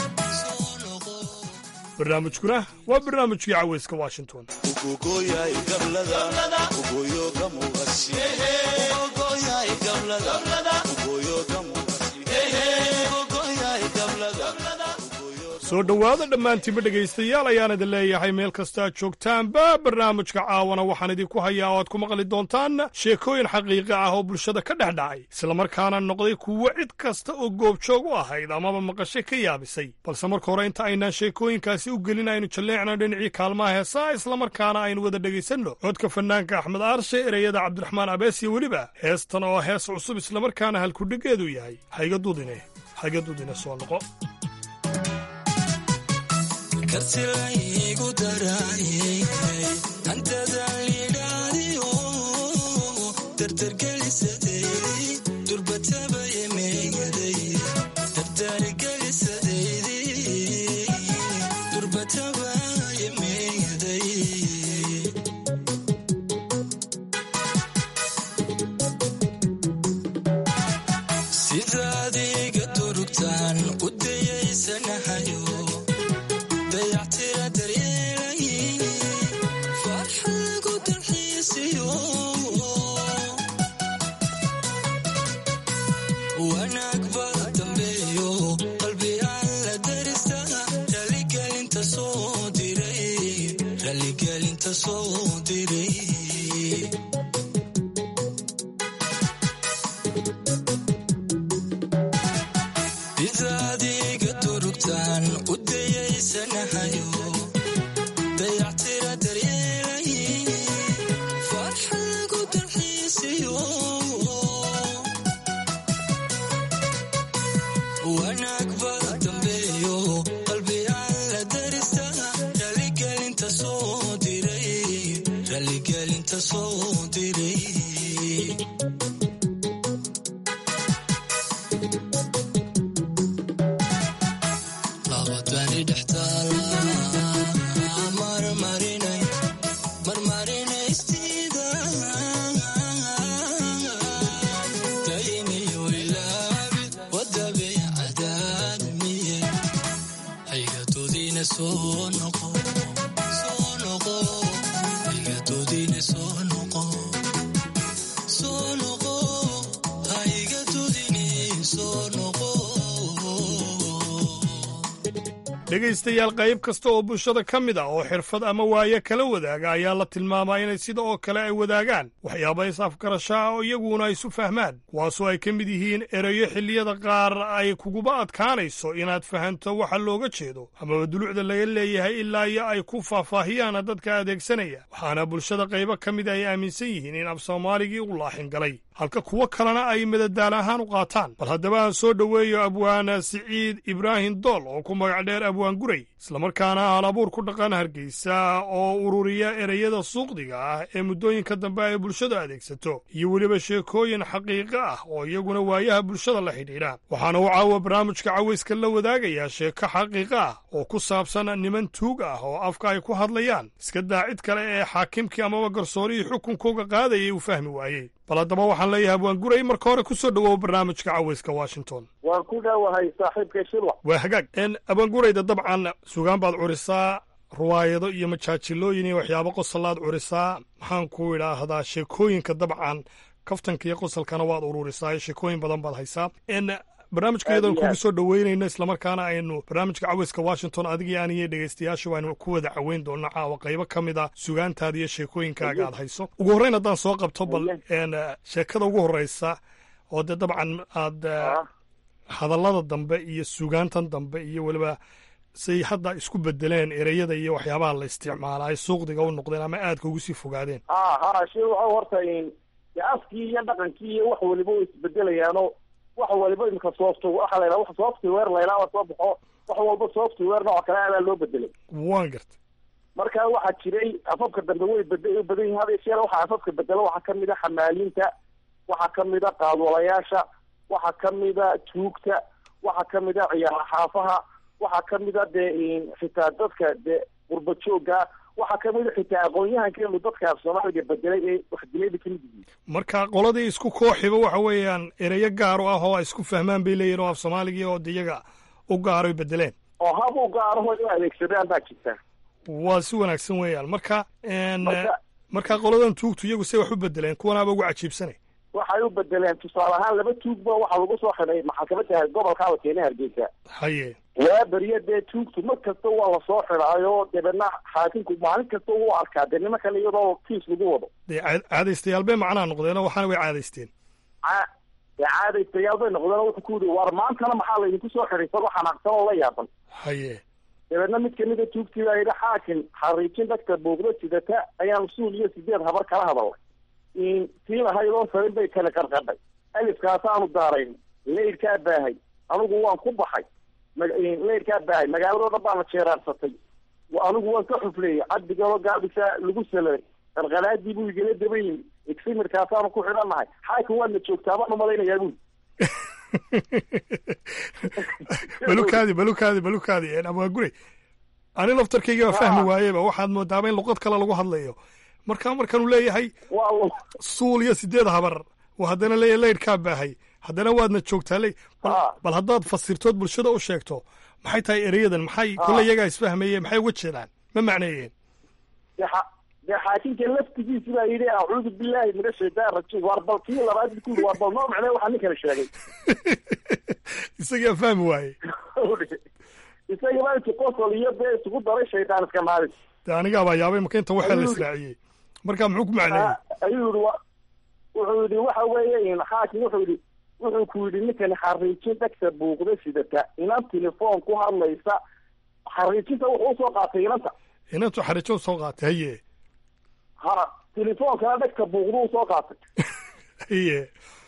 barnaamijkuna waa barnaamijkii cawayska washington ugogoyay gablada ugoyo gamuqasi ugogoyay gablada ugoyo gamuqasi ugogoyay gablada soo dhowaada dhammaantiinba dhegaystayaal ayaan idin leeyahay meel kasta aad joogtaanba barnaamijka caawana waxaan idinku hayaa oo aad ku maqli doontaan sheekooyin xaqiiqi ah oo bulshada ka dhex dhacay islamarkaana noqday kuwo cid kasta oo goobjoog u ahayd amaba maqashay ka yaabisay balse marka hore inta aynaan sheekooyinkaasi u gelin aynu jalleecno dhinacii kaalmaha heesaa islamarkaana aynu wada dhegaysanno codka fanaanka axmed aarshe ereyada cabdiraxmaan abees iyo weliba heestan oo hees cusub islamarkaana halkudhigeedu yahay hayga dudine hayga dudine soo noqo kartilaygu daraayey hantadan lidhaadiyo dardargelisadeydii durbatabaya meegaday dardaarigelisadeydii durbatabaya meegaday sidaad iga durugtaan u dayaysanahayo dayactira daryeelay farxad lagu dalxiisiyo wanaag baa dambeeyo qalbi aan la darista raligelinta soo diray raligelinta soo diray bidaad iga durugtaan u dayaysanahayo dayactira daryeelay farxad lagu dalxiisiyo wanaag baa dambeeyo qalbi aan la darista raligelinta soo diray raligelinta soo diray labadani dhextaala marmarinay marmarinaystiida dayniyo ilaabi wadabeecadaadmiye haygadoodiina soo noqo soo noqo haygadoodiina soo noqo soo noqo haygadoodiina soo noqo dhegaystayaal qayb kasta oo bulshada ka mid ah oo xirfad ama waaye kala wadaaga ayaa la tilmaamaa inay sida oo kale ay wadaagaan waxyaaba is-afgarasho ah oo iyaguna isu fahmaan kuwaasoo ay ka mid yihiin erayo xilliyada qaar ay kuguba adkaanayso inaad fahanto waxa looga jeedo amaba dulucda laga leeyahay ilaa iyo ay ku faahfaahiyaan dadka adeegsanaya waxaana bulshada qaybo ka mid ay aaminsan yihiin in af soomaaligii u laaxin galay halka kuwo kalena ay madadaal ahaan u qaataan bal haddaba aan soo dhoweeyo abwaana siciid ibraahim dool oo ku magac dheer abwaan guray islamarkaana hal abuur ku dhaqan hargeysa oo ururiya ereyada suuqdiga ah ee muddooyinka dambe ay bulshadu adeegsato iyo weliba sheekooyin xaqiiqo ah oo iyaguna waayaha bulshada la xidhiidha waxaana uu caawa barnaamijka cawayska la wadaagayaa sheeko xaqiiqo ah oo ku saabsan niman tuug ah oo afka ay ku hadlayaan iska daa cid kale ee xaakimkii amaba garsoorihii xukunkooga qaadayay uu fahmi waayey bal haddaba waxaan leeyahay abwaan guray marka hore ku soo dhowow barnaamijka cawayska washington waan ku dhowahay saaxiibkay shilwa waa hagaag n abangurayda dabcan sugaan baad curisaa ruwaayado iyo majaajilooyin iyo waxyaabo qosollaad curisaa maxaan ku idhaahdaa sheekooyinka dabcan kaftanka iyo qosolkana waad ururisaa sheekooyin badan baad haysaa n barnaamijkayadan kugu soo dhoweynayno islamarkaana aynu barnaamijka caweyska washington adigii aniyo dhegeystayaashu aynu ku wada caweyn doonno caawa qaybo ka mid a sugaantaada iyo sheekooyinkaaga aad hayso ugu horreyn haddaan soo qabto bal n sheekada ugu horreysa oo dee dabcan aad hadallada dambe iyo sugaantan dambe iyo weliba say hadda isku bedeleen ereyada iyo waxyaabaha la isticmaala ay suuqdiga u noqdeen ama aadka ugu sii fogaadeen ha ha shi waxa horta in de afkii iyo dhaqankii iyo wax waliba way isbedelayaano wax waliba imika software waxa la yidhaha wax software la yidhaha soo baxo wax walba software nooc kale adaa loo bedelay waan gartay marka waxaa jiray afafka dambe way bed badan yihin hada yeeshee waxaa afafka bedelo waxaa kamid a xamaaliinta waxaa kamid a qaadwalayaasha waxaa kamid a tuugta waxaa kamid a ciyaar xaafaha waxaa kamid a dee xitaa dadka dee qurba jooga waxaa kamid a xitaa aqoon-yahankeenu dadka af soomaaliga bedelay ee wax dilayba kamid yihiin marka qoladii isku kooxiba waxa weeyaan ereyo gaaro ah oo ay isku fahmaan bay leeyihin oo af soomaaligii oo de iyaga u gaaroy bedeleen oo hab u gaaraho in adeegsadaan baa jirta waa si wanaagsan weeyaan marka marka qoladan tuugtu iyagu say wax u bedeleen kuwanaaba ugu cajiibsanay waxay u bedeleen tusaale ahaan laba tuugba waxaa lagu soo xidhay maxkamada gobolkaaba keena hargeysa haye waa beriya dee tuugtu mar kasta waa lasoo xidhaayo dabeedna xaakimku maalin kasta u arkaa dee nima kale iyadoo kiis lagu wado dee caadaystayaal bay macnaha noqdeen oo waxaana way caadaysteen dee caadaystayaal bay noqdeen oo wuxuu ku yidhi war maantana maxaa laydinku soo xidhay isagoo xanaaqsan oo la yaaban haye dabeedna mid kamida tuugtii baa yidhi xaakim xariijin dhagta buugda sidata ayaan suul iyo sideed habar kala hadalnay tii lahaydoo sarin bay kala qarqadhay alifkaasaanu daarayn leyrkaa baahay anigu waan ku baxay leyrkaa baahay magaaladoo dhan baana jeeraarsatay anigu waan ka xufleeyey cabdigalo gaabisa lagu saladay qarqaraadii buu igala daba yimi eximirkaasaanu ku xidhannahay xaaka waadna joogtaa baan umalaynayaa buu balukaadi balukaadi balukaadi abwaagure ani laftarkayga waa fahmi waayeba waxaad moodaaba in luqad kale lagu hadlayo markaa markanuu leeyahay suul iyo sideed habar oo haddana leeyahay laydhkaa baahay haddana waadna joogtaa le bal haddaad fasirtood bulshada u sheegto maxay tahay ereyadan maxay kolle iyagaa isfahmayeen maxay uga jeedaan ma macneeyeen dee xaakinka laftigiisi baa yidhi acuudu billahi min ashaytaan rajiim waar bal kii labaad bu kuuri waar bal noo macnee waxaa ninkana sheegay isagaa fahmi waaye isaga baa intu qosol iyo dee isugu daray shaydaan iska maalis de anigaa baa yaabay marka inta waxaa la israaciyey marka muxuu ku macneeyey ayuu yihi wa wuxuu yidhi waxa weeye xaakim wuxuu yidhi wuxuu ku yidhi ninkani xariijin dhegta buuqda sidata inan telefoon ku hadlaysa xariijinta wuxuu usoo qaatay inanta inantu xariijo usoo qaatay haye ha telefoonkana dhegta buuqda usoo qaatay haye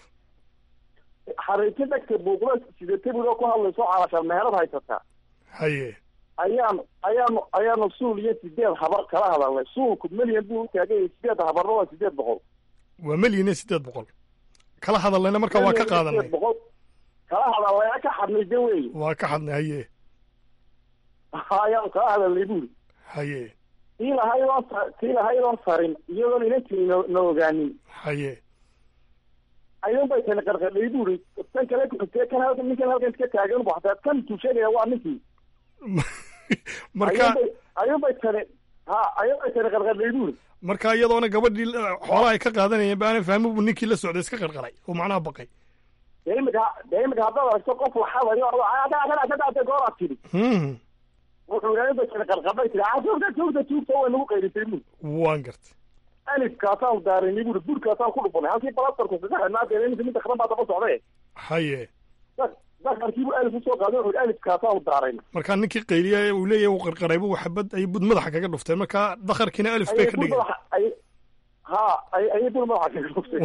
xariijin dhegta buuqda sidata buu ku hadlayso calashaan meherad haysataa haye ayaanu ayaanu ayaanu suul iyo sideed habar kala hadalnay suulku melyan buu utaagay sideed habarna waa sideed boqol waa melyan iyo sideed boqol kala hadalnayna marka waa ka qaadanay boqol kala hadalnayna ka xadnay de wey waa ka xadnay haye ayaanu kala hadalnay buri haye tii lahaydoon tii lahaydoon sarin iyadoon inantii no na ogaanin haye ayuun bay tani qarqadhay buri tan kale kuxigtee kan halkan ninkan halkan iska taagan bu hataa kan tuu sheegaya waa ninkii marka ayuun bay tani ha ayuun bay tani qarqadhay buri marka iyadoona gabadhii xoolaha ay ka qaadanayeen baana fahmo buu ninkii la socday iska qarqaray oo macnaha baqay dee imika dee imika haddaad aragto qof laxadayo kadaate gooraad tidhi wuxuu yidhaha inbay tani qarqadhay tidhi tuugta tuugta tuugta way nagu qayrisay buri waan gartay alifkaasaan daarinay buri burkaasaan ku dhufanay halkii balastarku kaga xidhnaa dee iminka midda kadan baa daba socday haye dakarkiibu alif usoo qaaday wuxuu alifkaasaanu daarayna markaa ninkii qayliya uu leeyahay uu qarqaraybu xabad ay bud madaxa kaga dhufteen markaa dakarkiina alif bay ka dhigeen ha ayay bul madaxa kaga dhuftay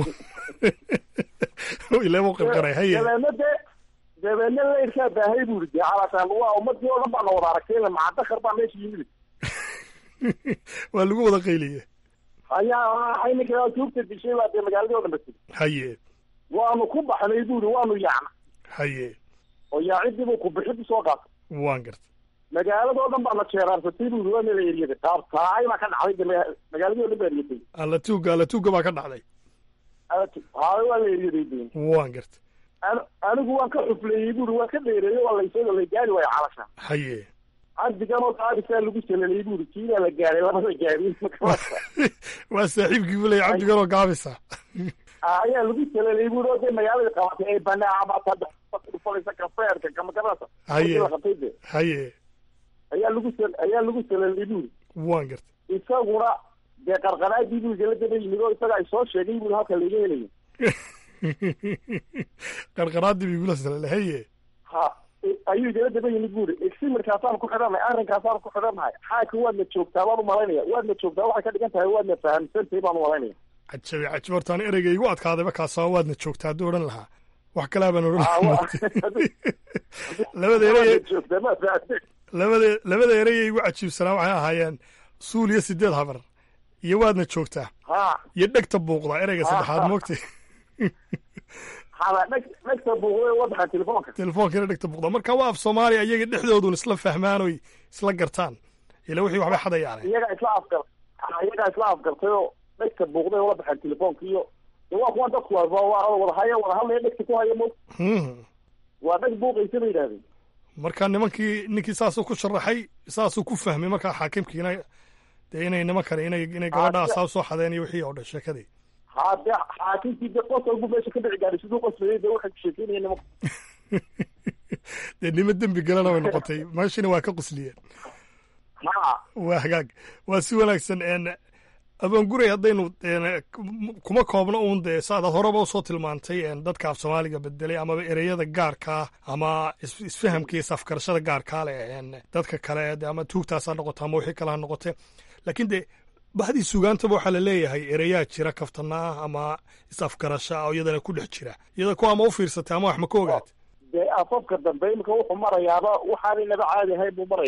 ilaa u qarqaray haye dabeedna dee dabeedna layrkaa baahay bu yidhi dee calashaan waa ummadii oo dhan baana wada aragtay maca dakar baa meesha yimid waa lagu wada qayliye ayaa waxay ninka tuugta dishay baa dee magaaladii o dhan batay haye waanu ku baxnay bu yidhi waanu yaacna haye oo yaacidii buu kubixid usoo qaatay waan gartay magaaladoo dhan baana jeeraarsatay bu yidhi waa mela eryaday qaabtaay baa ka dhacday de magaaladii o dhan baa eryatay alla tuuga alla tuuga baa ka dhacday haay waa la eryaday de waan gartay anigu waan ka xufleeyey bu yidhi waan ka dheereeyey waa laysoo la gaari waayo calasha haye cabdiganoo qaabisaa lagu salalay bu yidhi kiibaa la gaaray labada gaari waa saaxiibkii bu leeya cabdiganoo gaabisa ayaa lagu salalay bu yidhi oo dee magaalada qabatay ay banaacabaatadhufalaysa kafeerka kamagarasa haye qabtay de haye ayaa lagu sal ayaa lagu salalay bu yidhi waan gartay isaguna dee qarqaraadii bu igala daba yimid oo isaga ay soo sheegay bu halka laga helayo qarqaraadii ba igula salalay haye ha ayuu igala daba yimid bu yidhi eximirkaasaan ku xidhannahay arrinkaasaan ku xidhannahay xaaka waadna joogtaa baan umalaynaya waadna joogtaa waxay ka dhigan tahay waadna fahamsantahay baan umalaynaya cajabi cajabi hortaan ereyga igu adkaadayba kaasoo waadna joogtaa hadduu odhan lahaa wax kalaa baan odhan lahaa labada erey labada labada erey igu cajiibsanaa waxay ahaayeen suul iyo sideed habar iyo waadna joogtaa iyo dhegta buuqda ereyga saddexaad moogtay dhegta buuqda wadaxa telefoonka telefoonkiina dhegta buuqda marka waa af soomaaliya iyaga dhexdoodun isla fahmaan oy isla gartaan ila wixii waxbay xadayaane iyaga isla afgar iyagaa isla afgartay oo dhegta buuqday ula baxeen telefoonka iyo waa kuwan dadku wadahaya wada hadlaya dhegta ku haya mo waa dheg buuqaysa bay yidhahdeen marka nimankii ninkii saasuu ku sharaxay saasuu ku fahmay markaa xaakimkiina dee inay nimankani inay inay gabadhaa saa usoo xadeen iyo wixii oo dhan sheekadii ha de xaakimkii de qosol buu meesha ka dhici gaaray siduu qoslayay de waxay sheekeynaya nimanku dee nimo dembi galana way noqotay meeshina waa ka qosliyeen waa hagaag waa si wanaagsan abaanguray haddaynu kuma koobno uun dee saadaad horeba usoo tilmaantay dadka af soomaaliga bedelay amaba ereyada gaarkaa ama isfahamka iyo safkarashada gaarkaa leh dadka kale ama tuugtaasaa noqota ama wixii kale ha noqote laakiin dee bahdii sugaantaba waxaa la leeyahay ereyaa jira kaftanaa ama is-afgarasha oo iyadana ku dhex jira iyada kuwa ama u fiirsatay ama wax ma ka ogaatay dee afafka dambe imika wuxuu marayaaba waxaanay naba caadi ahayn buu maraya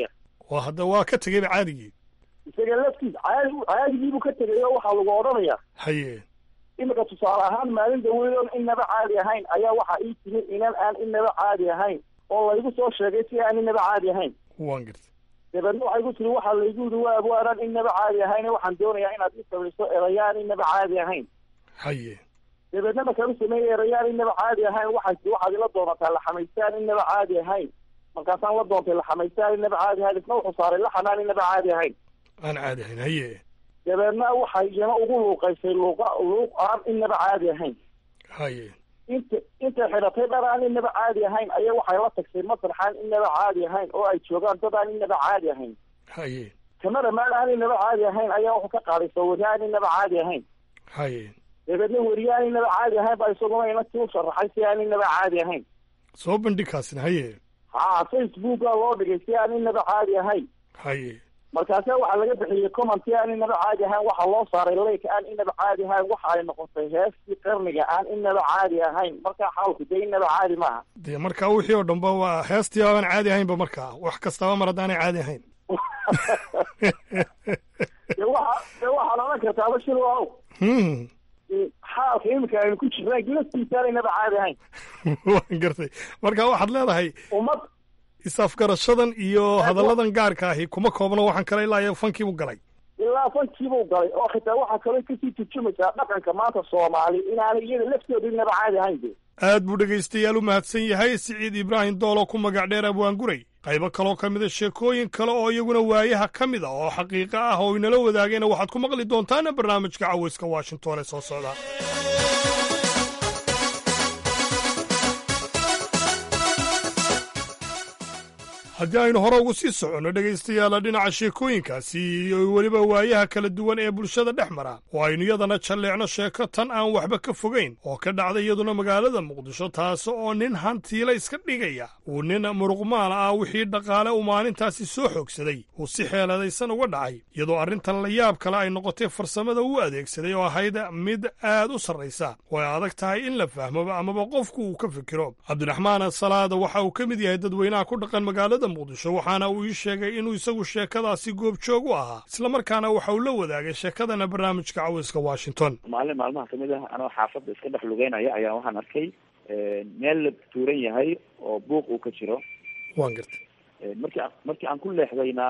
oo hadda waa ka tegeyba caadigii isaga laftiis caadi caadigiibuu ka tegay oo waxaa lagu odhanaya haye imika tusaale ahaan maalin dhaweedoon inaba caadi ahayn ayaa waxaa ii timi inan aan inaba caadi ahayn oo laygu soo sheegay si aan inaba caadi ahayn waan gartay dabeedna waxay ku tiri waxaa laygu yidhi waa abwaanaan inaba caadi ahayn waxaan doonayaa inaad ii samayso erayaan inaba caadi ahayn haye dabeedna markaan u sameeyey erayaan inaba caadi ahayn waxay waxaad ila doonataa laxamaystaan inaba caadi ahayn markaasaan la doontay laxamaystaan inaba caadi ahayn isna wuxuu saaray laxanaan inaba caadi ahayn aan caadi ahayn haye dabeedna waxay iyana ugu luuqaysay luuqa luuq aan inaba caadi ahayn haye inta intay xidhatay dhar aan inaba caadi ahayn ayaa waxay la tagsay masraxaan inaba caadi ahayn oo ay joogaan dad aan inaba caadi ahayn haye kamada maal aan inaba caadi ahayn ayaa wuxuu ka qaaday sawirre aan inaba caadi ahayn haye dabeedna weriye aan inaba caadi ahayn baa isaguna inantii u sharaxay si aan inaba caadi ahayn soo bandhigkaasina haye ha facebooka loo dhigay si aan inaba caadi ahayn haye markaase waxaa laga bixiyey commenti aan inaba caadi ahayn waxaa loo saaray leyka aan inaba caadi ahayn waxa ay noqotay heestii qarniga aan inaba caadi ahayn markaa xaalku dee inaba caadi maaha dee markaa wixii oo dhanba waa heestii aan caadi ahaynba markaa wax kastaba mar haddaanay caadi ahayn de waxa de waxaad odhan kartaa bashir waaw Hmm. xaalka imika aynu ku jirnaa gilastiisa aan inaba caadi ahayn waan gartay marka waxaad leedahay ummad is-afgarashadan iyo hadalladan gaarka ahi kuma koobno waxaan kale ilaa iyo fankiibu galay ilaa fankiibuu galay oo xitaa waxaa kaloo kasii turjumaysaa dhaqanka maanta soomaali inaanay iyada laftooda inaba caadi ahayn de aad buu dhegaystayaal u mahadsan yahay siciid ibraahim dool oo ku magac dheer abwaanguray qaybo kaloo ka mida sheekooyin kale oo iyaguna waayaha ka mid a oo xaqiiqo ah oo inala wadaagayna waxaad ku maqli doontaan barnaamijka cawayska washington ee soo socda haddii aynu hore ugu sii soconno dhegaystayaala dhinaca sheekooyinkaasi iyo weliba waayaha kala duwan ee bulshada dhex mara oo aynu iyadana jalleecno sheeko tan aan waxba ka fogayn oo ka dhacda iyaduna magaalada muqdisho taas oo nin hantiila iska dhigaya uu nin muruqmaal ah wixii dhaqaale uu maalintaasi soo xoogsaday uu si xeeladaysan uga dhacay iyadoo arrintan la yaab kale ay noqotay farsamada uu adeegsaday oo ahayd mid aad u sarraysa oo ay adag tahay in la fahmoba amaba qofku uu ka fikiro cabdiraxmaan salaada waxa uu ka mid yahay dadweynaha ku dhaqan magaalada muqdisho waxaana uu ii sheegay inuu isagu sheekadaasi goobjoog u ahaa islamarkaana waxa uu la wadaagay sheekadana barnaamijka cawayska washington maalin maalmaha kamid ah anoo xaafadda iska dhex lugeynaya ayaa waxaan arkay meel la tuuran yahay oo buuq uu ka jiro waan gartay markii a markii aan ku leexdayna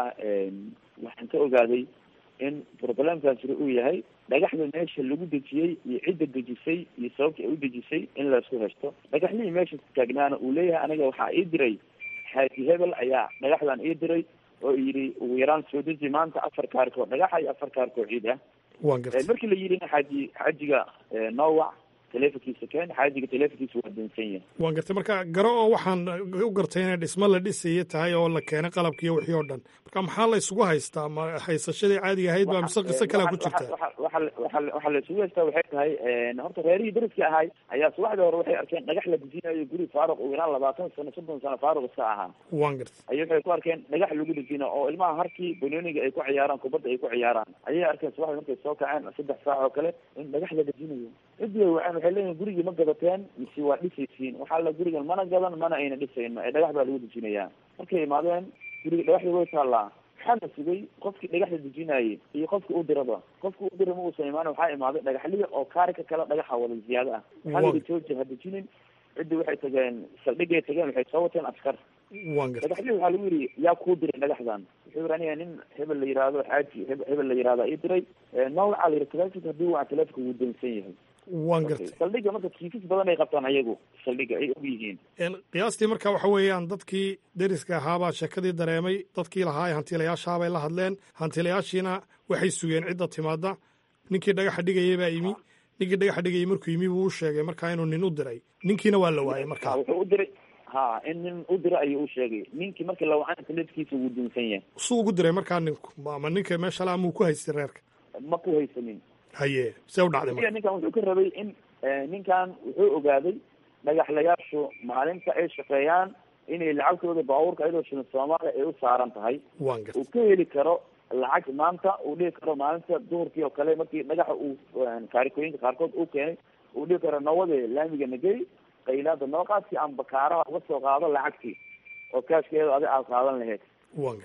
waxaan ka ogaaday in problemkaas jiro uu yahay dhagaxda meesha lagu dejiyey iyo cidda dejisay iyo sababta ay u dejisay in laisku heshto dhagaxlihii meesha taagnaana uu leeyahay aniga waxaa ii diray xaaji hebel ayaa dhagaxdan ii diray oo yidhi ugu yaraan soo deji maanta afar kaarkoo dhagaxa iyo afar kaarkoo ciid ah waan gartay markii la yidhina xaaji xaajiga noowac telefonkiisa keen xaajiga telefonkiisa waa dansan yahay waan gartay marka garo oo waxaan u gartay inay dhismo la dhisaya tahay oo la keenay qalabkiiyo wixii oo dhan marka maxaa la isugu haystaa ma haysashadii caadiga ahayd baa mise qiso kalea ku jirta waxaa la isugu haystaa waxay tahay horta reerihii deriska ahay ayaa subaxdii hore waxay arkeen dhagax la dejinayo guri faaruq ugu yaraan labaatan sano soddon sano faaruq iska ahaa waan gartay ayay waxay ku arkeen dhagax lagu dejina oo ilmaha harkii banooniga ay ku ciyaaraan kubadda ay ku ciyaaraan ayay arkeen subaxdii markay soo kaceen saddex saac oo kale in dhagax la dejinayo cidii waceen waxay leeyihin gurigii ma gadateen mise waa dhisaysiin waxaa la gurigan mana gadan mana ayna dhisayno ee dhagax baa lagu dejinayaa markay imaadeen guriga dhagaxdii way taallaa waxaa la sugay qofkii dhagaxda dejinayay iyo qofki u diraba qofki u dira ma uusan imaan waxaa imaaday dhagaxliya oo kaarika kale dhagaxa wada ziyaado ah waxaa la yidhi jooji ha dejinin ciddii waxay tageen saldhigay tageen waxay soo wateen askar waan gartay dhagaxlii waxaa lagu yidhi yaa kuu diray dhagaxdan wuxuu yidhi aniga nin hebel la yihahdo xaaji hebel la yihahda ii diray nawlacaa la yidhi telefonka haddii waa telefonka wuu dansan yahay waan gartay saldhiga marka kiisas badan ay qabtaan ayagu saldhiga ay og yihiin qiyaastii marka waxa weeyaan dadkii deriska ahaabaa sheekadii dareemay dadkii lahaa ee hantiilayaashaabay la hadleen hantiilayaashiina waxay sugeen cidda timaada ninkii dhagaxa dhigayay baa yimi ninkii dhagaxa dhigayay markuu yimi buu u sheegay markaa inuu nin u diray ninkiina waa la waayay marka wuxuu u diray ha in nin u dira ayuu u sheegay ninkii markii la wacana telefonkiisa wuu dunsan yahay suu ugu diray markaa ninku ama ninka meesha la amuu ku haystay reerka ma ku haysanin haye see u dhacday marka ninkan wuxuu ka rabay in ninkan wuxuu ogaaday dhagaxlayaashu maalinta ay shaqeeyaan inay lacagtooda baabuurka ayadoo shilin soomaaliya ay u saaran tahay waan gartay uu ka heli karo lacag maanta uu dhihi karo maalinta duhurkii oo kale markii dhagaxa uu kaarikooyinka qaarkood uu keenay uu dhihi karo nawade laamiga nagey qaylaada noo qaadkii aan bakaaraha uga soo qaado lacagtii oo kaashkeeda adi aad qaadan lahayd waan gartay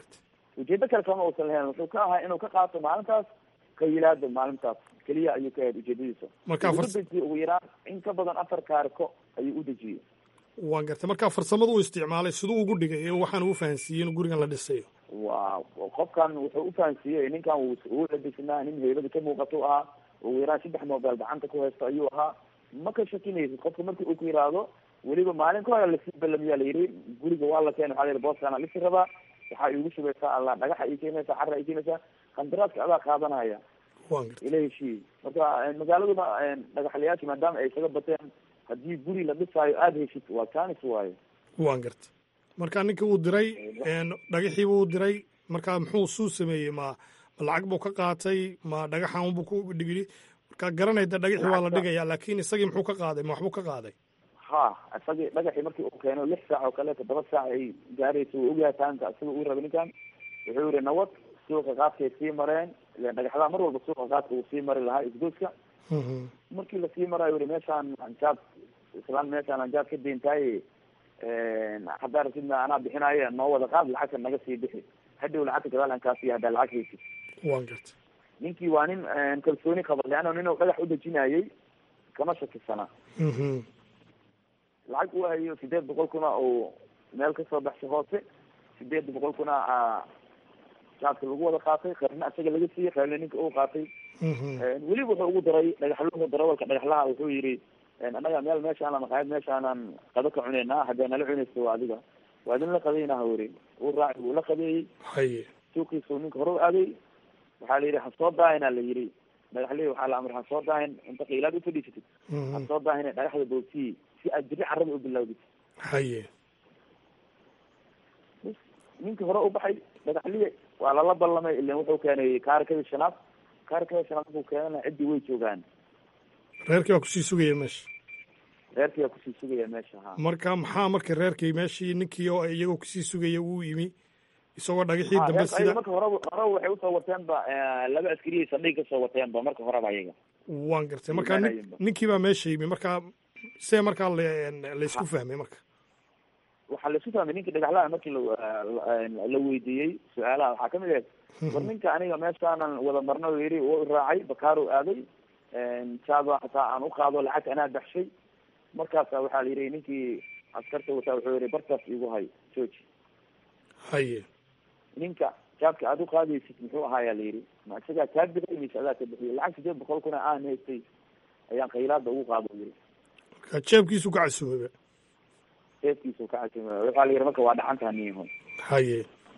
ujeedo kale kama uusan lahayn wuxuu ka ahaa inuu ka qaato maalintaas qayilaada maalintaas keliya ayuu ka ahayd ujeedadiisa Marka Wuxuu fars- u dejiyey ugu yaraan in ka badan afar kaariko ayuu u dejiyey waan gartay markaa farsamadu uu isticmaalay siduu ugu dhigay ee waxaan uu fahansiiyey in gurigan la dhisayo waa qofkan wuxuu u fahansiiyey ninkan wuu uu labisnaa nin heybada ka muuqato ahaa ugu yaraan saddex mobile gacanta ku haysto ayuu ahaa ma ka shakinaysid qofka markii uu ku yiraahdo weliba maalin ka hore lasii balamiyaa la yidhi guriga waa la keenay waxaa la yidhi booskaana lisi rabaa waxaa iigu shubaysaa alla dhagaxa ii keenaysaa carra ii keenaysaa qandaraaska adaa qaadanaya waan gartay ila heshiiyey marka eh, magaaladuna eh, dhagaxlayaashii maadaama ay isaga bateen haddii guri la dhisaayo aada heshid waa janis waayo waan gartay markaa ninkii uu diray een, dhagaxiiba uu diray markaa muxuu suu sameeyey ma ma lacag buu ka qaatay ma dhagaxan unbuu ku dhigili markaa garanayda dhagaxii waa la dhigayaa laakiin isagii muxuu ka qaaday ma waxbuu ka qaaday ha isagii dhagaxii markii uu keeno lix saac oo kale toddoba saac ay gaaraysa wuu ogyahay taanka isaga uu rabay ninkan wuxuu yihi nabad suuqa qaadkay sii mareen ilen dhagaxdaa mar walba suuqa qaadka uu sii mari lahaa isgoyska markii lasii marayo yihi meeshaan anjaad islaan meeshaan anjaad ka deentaaye haddaa rasidna anaa bixinaayo noo wada qaad lacagta naga sii bixi hadhow lacagta gadaal aan kaasiiya haddaa lacag haysid waan gartay ninkii waa nin kalsooni qaba leanna nin uu dhagax u dejinayay kama shakisana lacag uu hayo sideed boqol kuna uu meel kasoo baxshay hoose sideed boqol kuna jaadka lagu wada qaatay qaybna isaga laga siiyey qaybna ninka uu qaatay weliba wuxuu ugu daray dhagaxluhu darawalka dhagaxlaha wuxuu yidhi annaga meel meeshaanan qaayad meeshaanan qado ka cuneynaa haddee nala cunayso waa adiga waa idin la qadaynaha weri uu raacay wuu la qadeeyey haye suuqiisu ninka hore u aaday waxaa la yidhi ha soo daahina la yidhi dhagaxlihi waxaa la amray ha soo daahin inta qiilaad ufadhiisatid ha soo daahina dhagaxda boogsiyi si aad jiri carrada u bilowdid haye ninkii hore u baxay dhagaxlihi waa lala ballamay ilan wuxuu keenay kaarikadii shanaad kaarikada shanaad markuu keenana ciddii way joogaan reerkii waa kusii sugaya meesha reerkii waa kusii sugaya meesha ha marka maxaa marka reerkii meeshii ninkii oo iyagoo kusii sugaya uu yimi isagoo dhagaxii Ha, dambe reerka sida ayaga marka horeba horeba waxay usoo wateenba laba askariyay saldhig kasoo wateenba marka horeba ayaga waan gartay marka nin- ninkii baa meesha yimi marka see markaa la- laysku fahmay marka waxaa laisu fahmay ninka dhagaxlaha markii la la- la weydiiyey su-aalaha waxaa kamid ahayd war ninka aniga meeshaanan wada marno yiri wuu raacay bakaaru aaday jaaba hataa aan uqaado lacagta anaa baxshay markaasa waxaa la yidhi ninkii askarta wataa wuxuu yihi bartaas igu hay jooji haye ninka jaabka aad uqaadaysid muxuu ahaayaa la yidhi ma isagaa kaa bixiyay mise adaa ka bixiyay lacag sideed boqol kuna aan haystay ayaan qaylaada ugu qaado yiri marka jeebkiisu ka casuumaba seefkiisu ka cajima waxaa la yidhi marka waa dhacantaa niyahun haye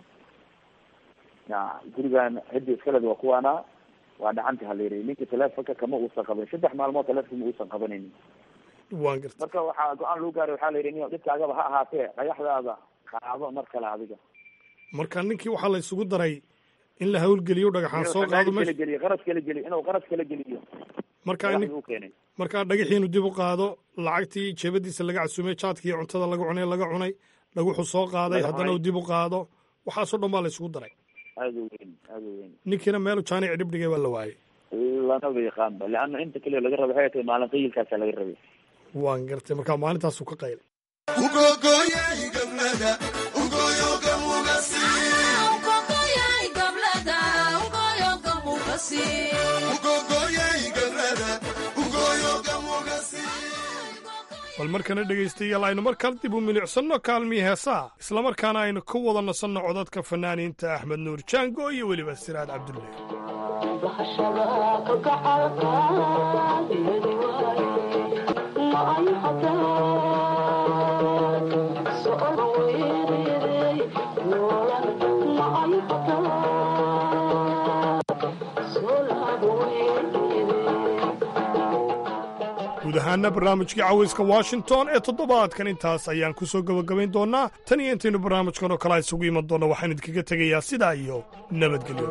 ya gurigan cidda iskaled waa kuwaana waa dhacanta ha la yidhi ninka telefonka kama uusan qaban saddex maalmood telefonka ma uusan qabanaynin waan gartay marka waxaa go-aan lagu gaaray waxaa la yidhi niyo dhibkaagaba ha ahaatee dhagaxdaada qaado mar kale adiga marka ninkii waxaa la isugu daray in la hawlgeliyo dhagaxaan soo qaado kala meesha geliyo qaras kala geliyo inuu qaras kala geliyo marka dhagaxdii nin- uu keenay markaa dhagaxiinu dib u qaado lacagtii jeebadiisa laga casuumay jaadkii iyo cuntada laga cunay laga cunay dhaguxu soo qaaday Laga haddana uu cunay. dib u qaado waxaasoo dhan baa la isugu daray aada u weyn aada u weyn ninkiina meelu jaanic dhibdhigay waa la waayey lamaba yaqaanba leanna inta kaliya laga raba waxay tahay maalin qayilkaasa laga rabay waan gartay markaa maalintaasuu ka qaylay bal markana dhegaystayaal aynu mar kale dib u milicsanno kaalmii heesaa islamarkaana aynu ka wada nasanno codadka fanaaniinta axmed nuur jaango iyo weliba siraad cabdulle guud ahaana barnaamijkii cawayska washington ee toddobaadkan intaas ayaan ku soo gebagabayn doonnaa tan iyo intaynu barnaamijkan oo kale isugu iman doonno waxaan idinkaga tegayaa sidaa iyo nabadgelyo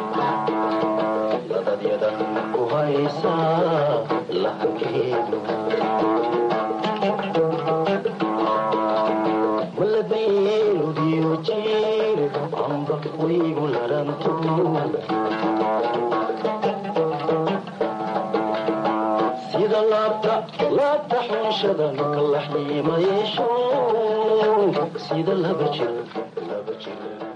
sida laabta laabta xunshada marka la xiima yeesho sida laba jir laba jir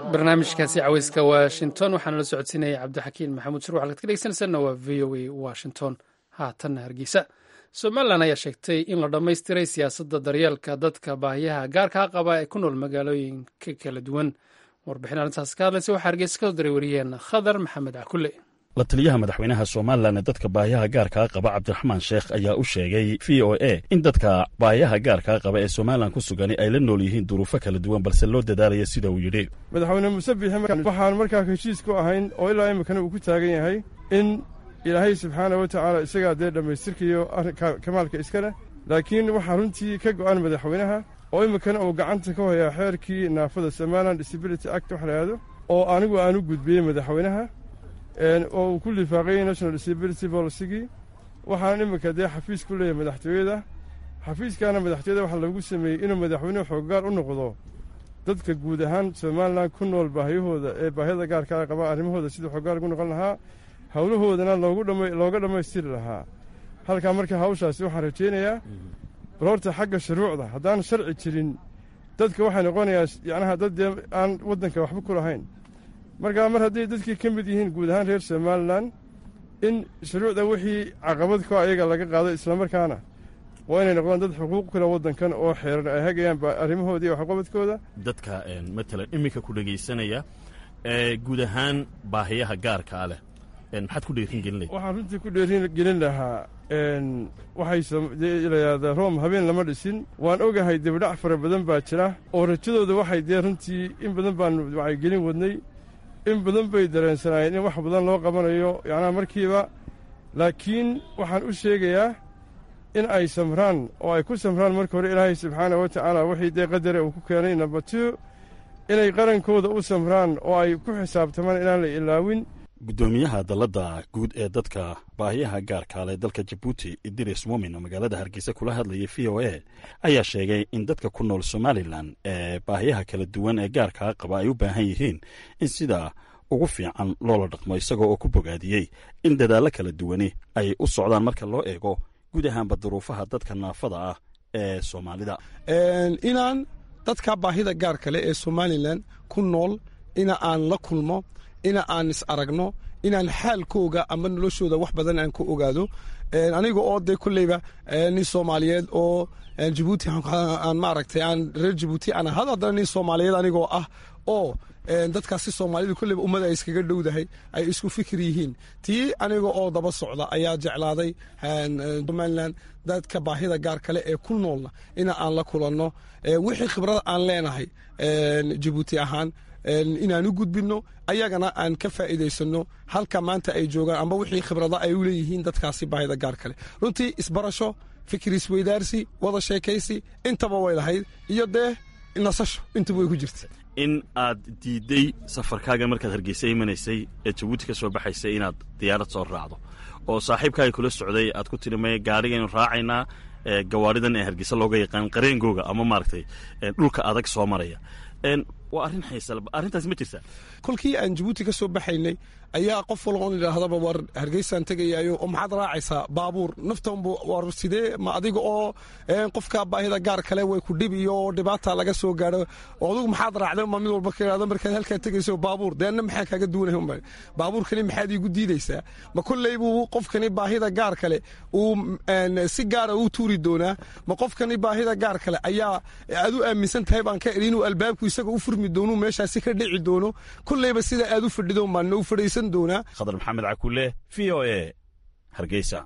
barnaamijkaasi caweyska washington waxaana la socodsiinaya cabdixakiin maxamuud shir waxaad ka dhegeysanaysaana waa v o a washington haatanna hargeysa somalilan ayaa sheegtay in la dhammaystiray siyaasadda daryeelka dadka baahiyaha gaarkaa qaba ee ku nool magaalooyinka kala duwan warbixin arrintaas ka hadlaysa waxaa hargeysa kasoo diray wariyeen khadar maxamed cakule la taliyaha madaxweynaha somalilan ee dadka baahiyaha gaarkaa qaba cabdiraxmaan sheekh ayaa u sheegay v o a in dadka baahiyaha gaarkaa qaba ee somalilan ku sugani ay la nool yihiin duruufo kala duwan balse loo dadaalaya sida uu yidhi madaxweyne muuse biixi waxaan markaa heshiis ku ahayn oo ilaa iminkana uu ku taagan yahay in ilaahay subxaana wa tacaala isagaa dee dhammaystirkayo kamaalka iska leh laakiin waxaa runtii ka go'an madaxweynaha oo iminkana uu gacanta ka hayaa xeerkii naafada somalilan disability act wax lahaado oo anigu aan u gudbiyey madaxweynaha oo uu ku lifaaqayey national disability policygii waxaana iminka dee xafiis ku leeyahay madaxtooyada xafiiskaana madaxtooyada waxaa lagu sameeyey inuu madaxweynuhu xooggaar u noqdo dadka guud ahaan somalilan ku nool baahiyahooda ee baahiyada gaarkaa qaba arrimahooda siduu xooggaar ugu noqon lahaa howlahoodana looga dhammaystiri lahaa halkaa marka hawshaasi waxaan rajaynayaa bal horta xagga shuruucda haddaan sharci jirin dadka waxay noqonayaa yacnaha dad dee aan waddanka waxba ku lahayn markaa mar hadday dadkii ka mid yihiin guud ahaan reer somalilan in shuruucda wixii caqabad ko ayaga laga qaado islamarkaana waa inay noqdaan dad xuquuq kule waddankan oo xeeran ay hagayaan arrimahooda iyo waxqabadkooda dadka matalan iminka ku dhegaysanaya ee guud ahaan baahiyaha gaarkaa leh maxaad ku dheerin gelinaya waxaan runtii ku dheerin gelin lahaa waxay layahdaa room habeen lama dhisin waan ogahay dibidhac fara badan baa jira oo rajadooda waxay dee runtii in badan baanu wacyigelin wadnay in badan bay dareensanaayeen in wax badan loo qabanayo yacnaha markiiba laakiin waxaan u sheegayaa in ay samraan oo ay ku samraan marka hore ilaahay subxaana wa tacaala wixii dee qadare uu ku keenay number two inay qarankooda u samraan oo ay ku xisaabtamaan inaan la ilaawin guddoomiyaha dalladda guud ee dadka baahiyaha gaarkaale dalka jabuuti idris mumin oo magaalada hargeysa kula hadlayay v o a ayaa sheegay in dadka ku nool somalilan ee baahiyaha kala duwan ee gaarkaa qaba ay u baahan yihiin in sidaa ugu fiican loola dhaqmo isagoo oo ku bogaadiyey in dadaallo kala duwani ay u socdaan marka loo eego guud ahaanba duruufaha dadka naafada ah ee soomaalida inaan dadka baahida gaar kale ee somalilan ku nool ina aan la kulmo ina aan is aragno inaan xaalkooga ama noloshooda wax badan aan ka ogaado aniga oo dee kulleyba nin soomaaliyeed oo jabuuti aan maaragtay aan reer jabuuti aan ahado haddana nin soomaaliyeed anigoo ah oo dadkaasi soomaalida kulleyba ummada ay iskaga dhowdahay ay isku fikir yihiin tii aniga oo daba socda ayaa jeclaaday somalilan dadka baahida gaar kale ee ku noolna ina aan la kulanno wixii khibrada aan leenahay jabuuti ahaan inaan u gudbinno ayagana aan ka faa'iidaysanno halka maanta ay joogaan amba wixii khibrada ay u leeyihiin dadkaasi baahida gaar kale runtii isbarasho fikir isweydaarsi wada sheekaysi intaba way lahayd iyo dee nasasho intaba way ku jirta in aad diidday safarkaaga markaad hargeysa imanaysay ee jabuuti ka soo baxaysay inaad diyaarad soo raacdo oo saaxiibkaaga kula socday aad ku tiri maya gaarigaynu raacaynaa gawaaridan ee hargeysa looga yaqaan qareengooga ama maaragtay dhulka adag soo maraya waa arrin xiisal arrintaas ma jirtaa kolkii aan jabuuti ka soo baxaynay ayaa qof walba on idhaahdaba war hargeysaan tegayaayo oo maxaad raacaysaa baabuur naftanbu war sidee ma adiga oo qofka baahida gaar kale way ku dhib iyo dhibaata laga soo gaadho oo adigu maxaad raacday ma mid walba ka idhahdo markaad halkaa tegayso baabuur deena maxaa kaaga duwanay unba baabuurkani maxaad iigu diidaysaa ma kolley buu qofkani baahida gaar kale uu si gaara u tuuri doonaa ma qofkani baahida gaar kale ayaa aad u aaminsan tahay baan ka idhi inuu albaabku isaga u furmi doono meeshaasi ka dhici doono kolleyba sida aad u fadhido baan u fadhaysan doonaa khadar maxamed cakule v o a hargeysa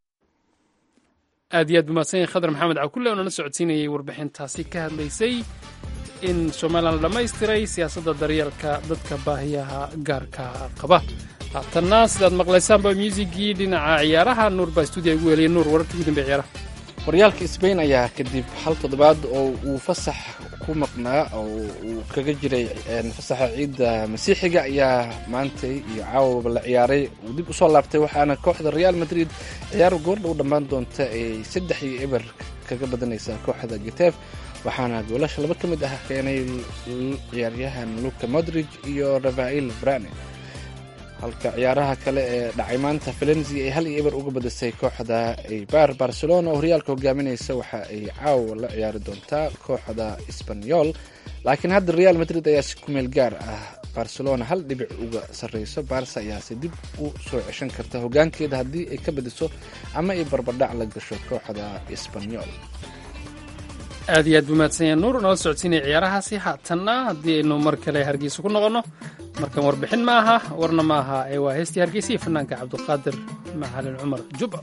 aad iyo aad bumahadsan yahay khadar maxamed cakule oo nala socodsiinayay warbixintaasi ka hadlaysay in somalilan la dhammaystiray siyaasadda daryeelka dadka baahiyaha gaarka qaba haatanna sidaad maqlaysaanba muusigii dhinaca ciyaaraha nuur baa stuudiya ugu heliyay nuur wararka ugu dambeya ciyaaraha horyaalka sbain ayaa kadib hal toddobaad oo uu fasax ku maqnaa oo uu kaga jiray fasaxa ciidda masiixiga ayaa maantay iyo caawaba la ciyaaray uu dib usoo laabtay waxaana kooxda real madrid ciyaar goordha u dhammaan doonta ay saddex iyo eber kaga badanaysaa kooxda getef waxaana goolasha laba ka mid ah keenay ciyaaryahan luka modrig iyo rafael brane halka ciyaaraha kale ee dhacay maanta valensia ay hal iyo eber uga badisay kooxda eibar barcelona oo horyaalka hogaaminaysa waxa ay caawa la ciyaari doontaa kooxda sbanyol laakiin hadda real madrid ayaa si kumeel gaar ah barcelona hal dhibic uga sarreyso barsa ayaase dib u soo ceshan karta hogaankeeda haddii ay ka badiso ama ay barbardhac la gasho kooxda isbanyol aad iyo aad buu mahadsan yahay nuur nala socodsiinaya ciyaarahaasi haatanna haddii aynu mar kale hargeysa ku noqonno markan warbixin ma aha warna ma aha ee waa heestii hargeysa iyo fanaanka cabdiqaadir macalin cumar jubba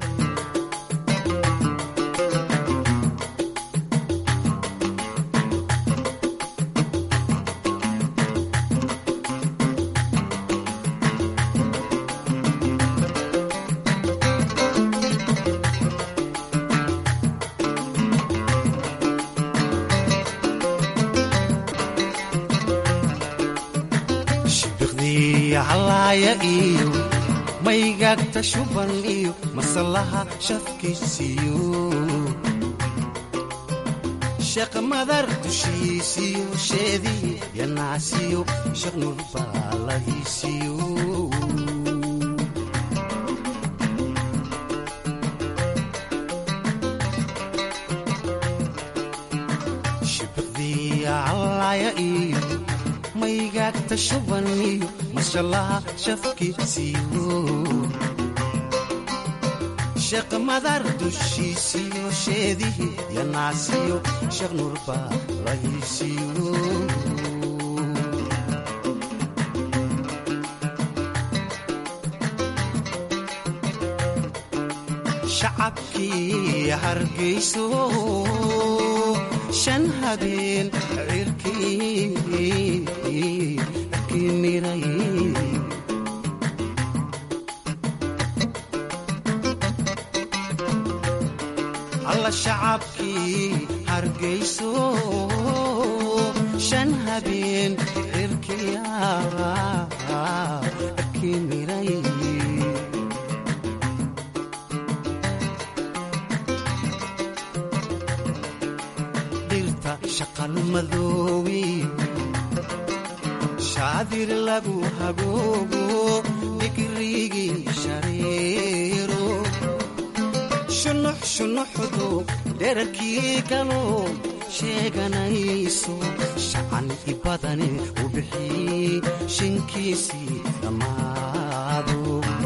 iyo maygagta shuban iyo masalaha shafkiisiyo sheeq madar dushiisiyo sheedii yanaasiyo sheekh nurbaaladiisiyo shibiqdii callaya iyo maygagta shuban iyo mashalaha shafkiisiyo sheekh madar dushiisiyo sheedihi yanaasiyo sheekh nurbaaladiisiyo shacabkii hargayso shan habeen cirkii miray alla shacabkii hargayso shan habeen cirkii miray dhirta shaqalmadoobi shaadir lagu hagoogo digrigii shareero shunux shunuxdu dherarkii galo sheeganayso shacan i badani u bixii shinkiisii dhammaado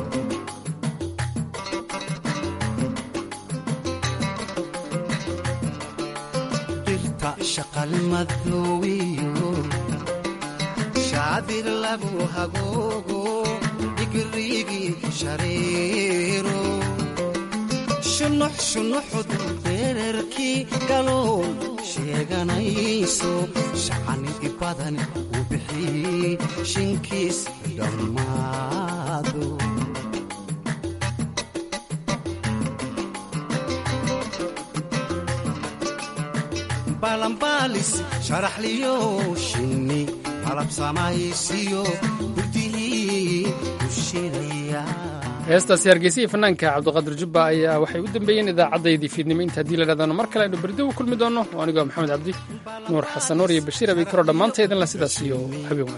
dhirta shaqalmadoowiyo shaadir lagu hagoogo digrigii shareero shunux shunuxdu dherarkii galool sheeganayso shacani i badan u bixii shinkiis dhammaado balanbaalis sharaxliyo shinni malab samaysiyo gudihii u shiraya heestaasi hargeysa iyo fanaanka cabdiqaadir jubba ayaa waxay u dambeeyeen idaacaddaydii fiidnimo inta haddii la dhahdaano mar kale aynu berdo u kulmi doonno oo anigoo maxamed cabdi nuur xasan nuur iyo bashiir abay karoo dhammaantaydin la sidaas iyo habeen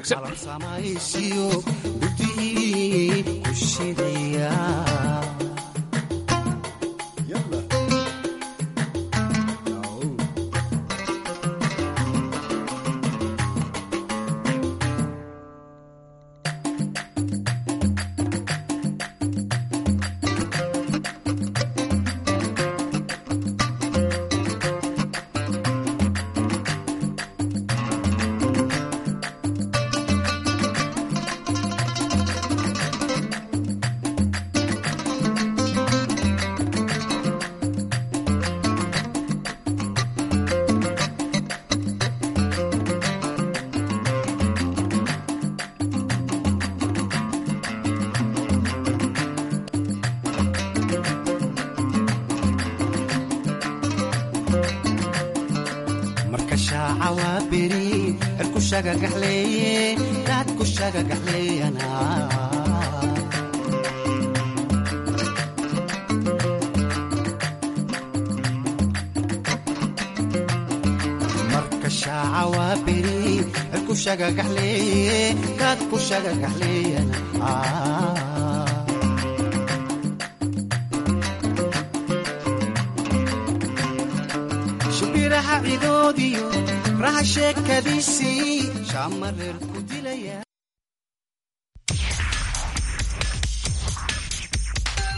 wanaagsan marka shaaca waa beri cirku shagagaxleeye daadku shagagaxleeyana marka shaaca waa beri cirku shagagaxleeye daadku shagagaxleeyana shibiraha cidoodiyo raha sheekadiisii shaamareerku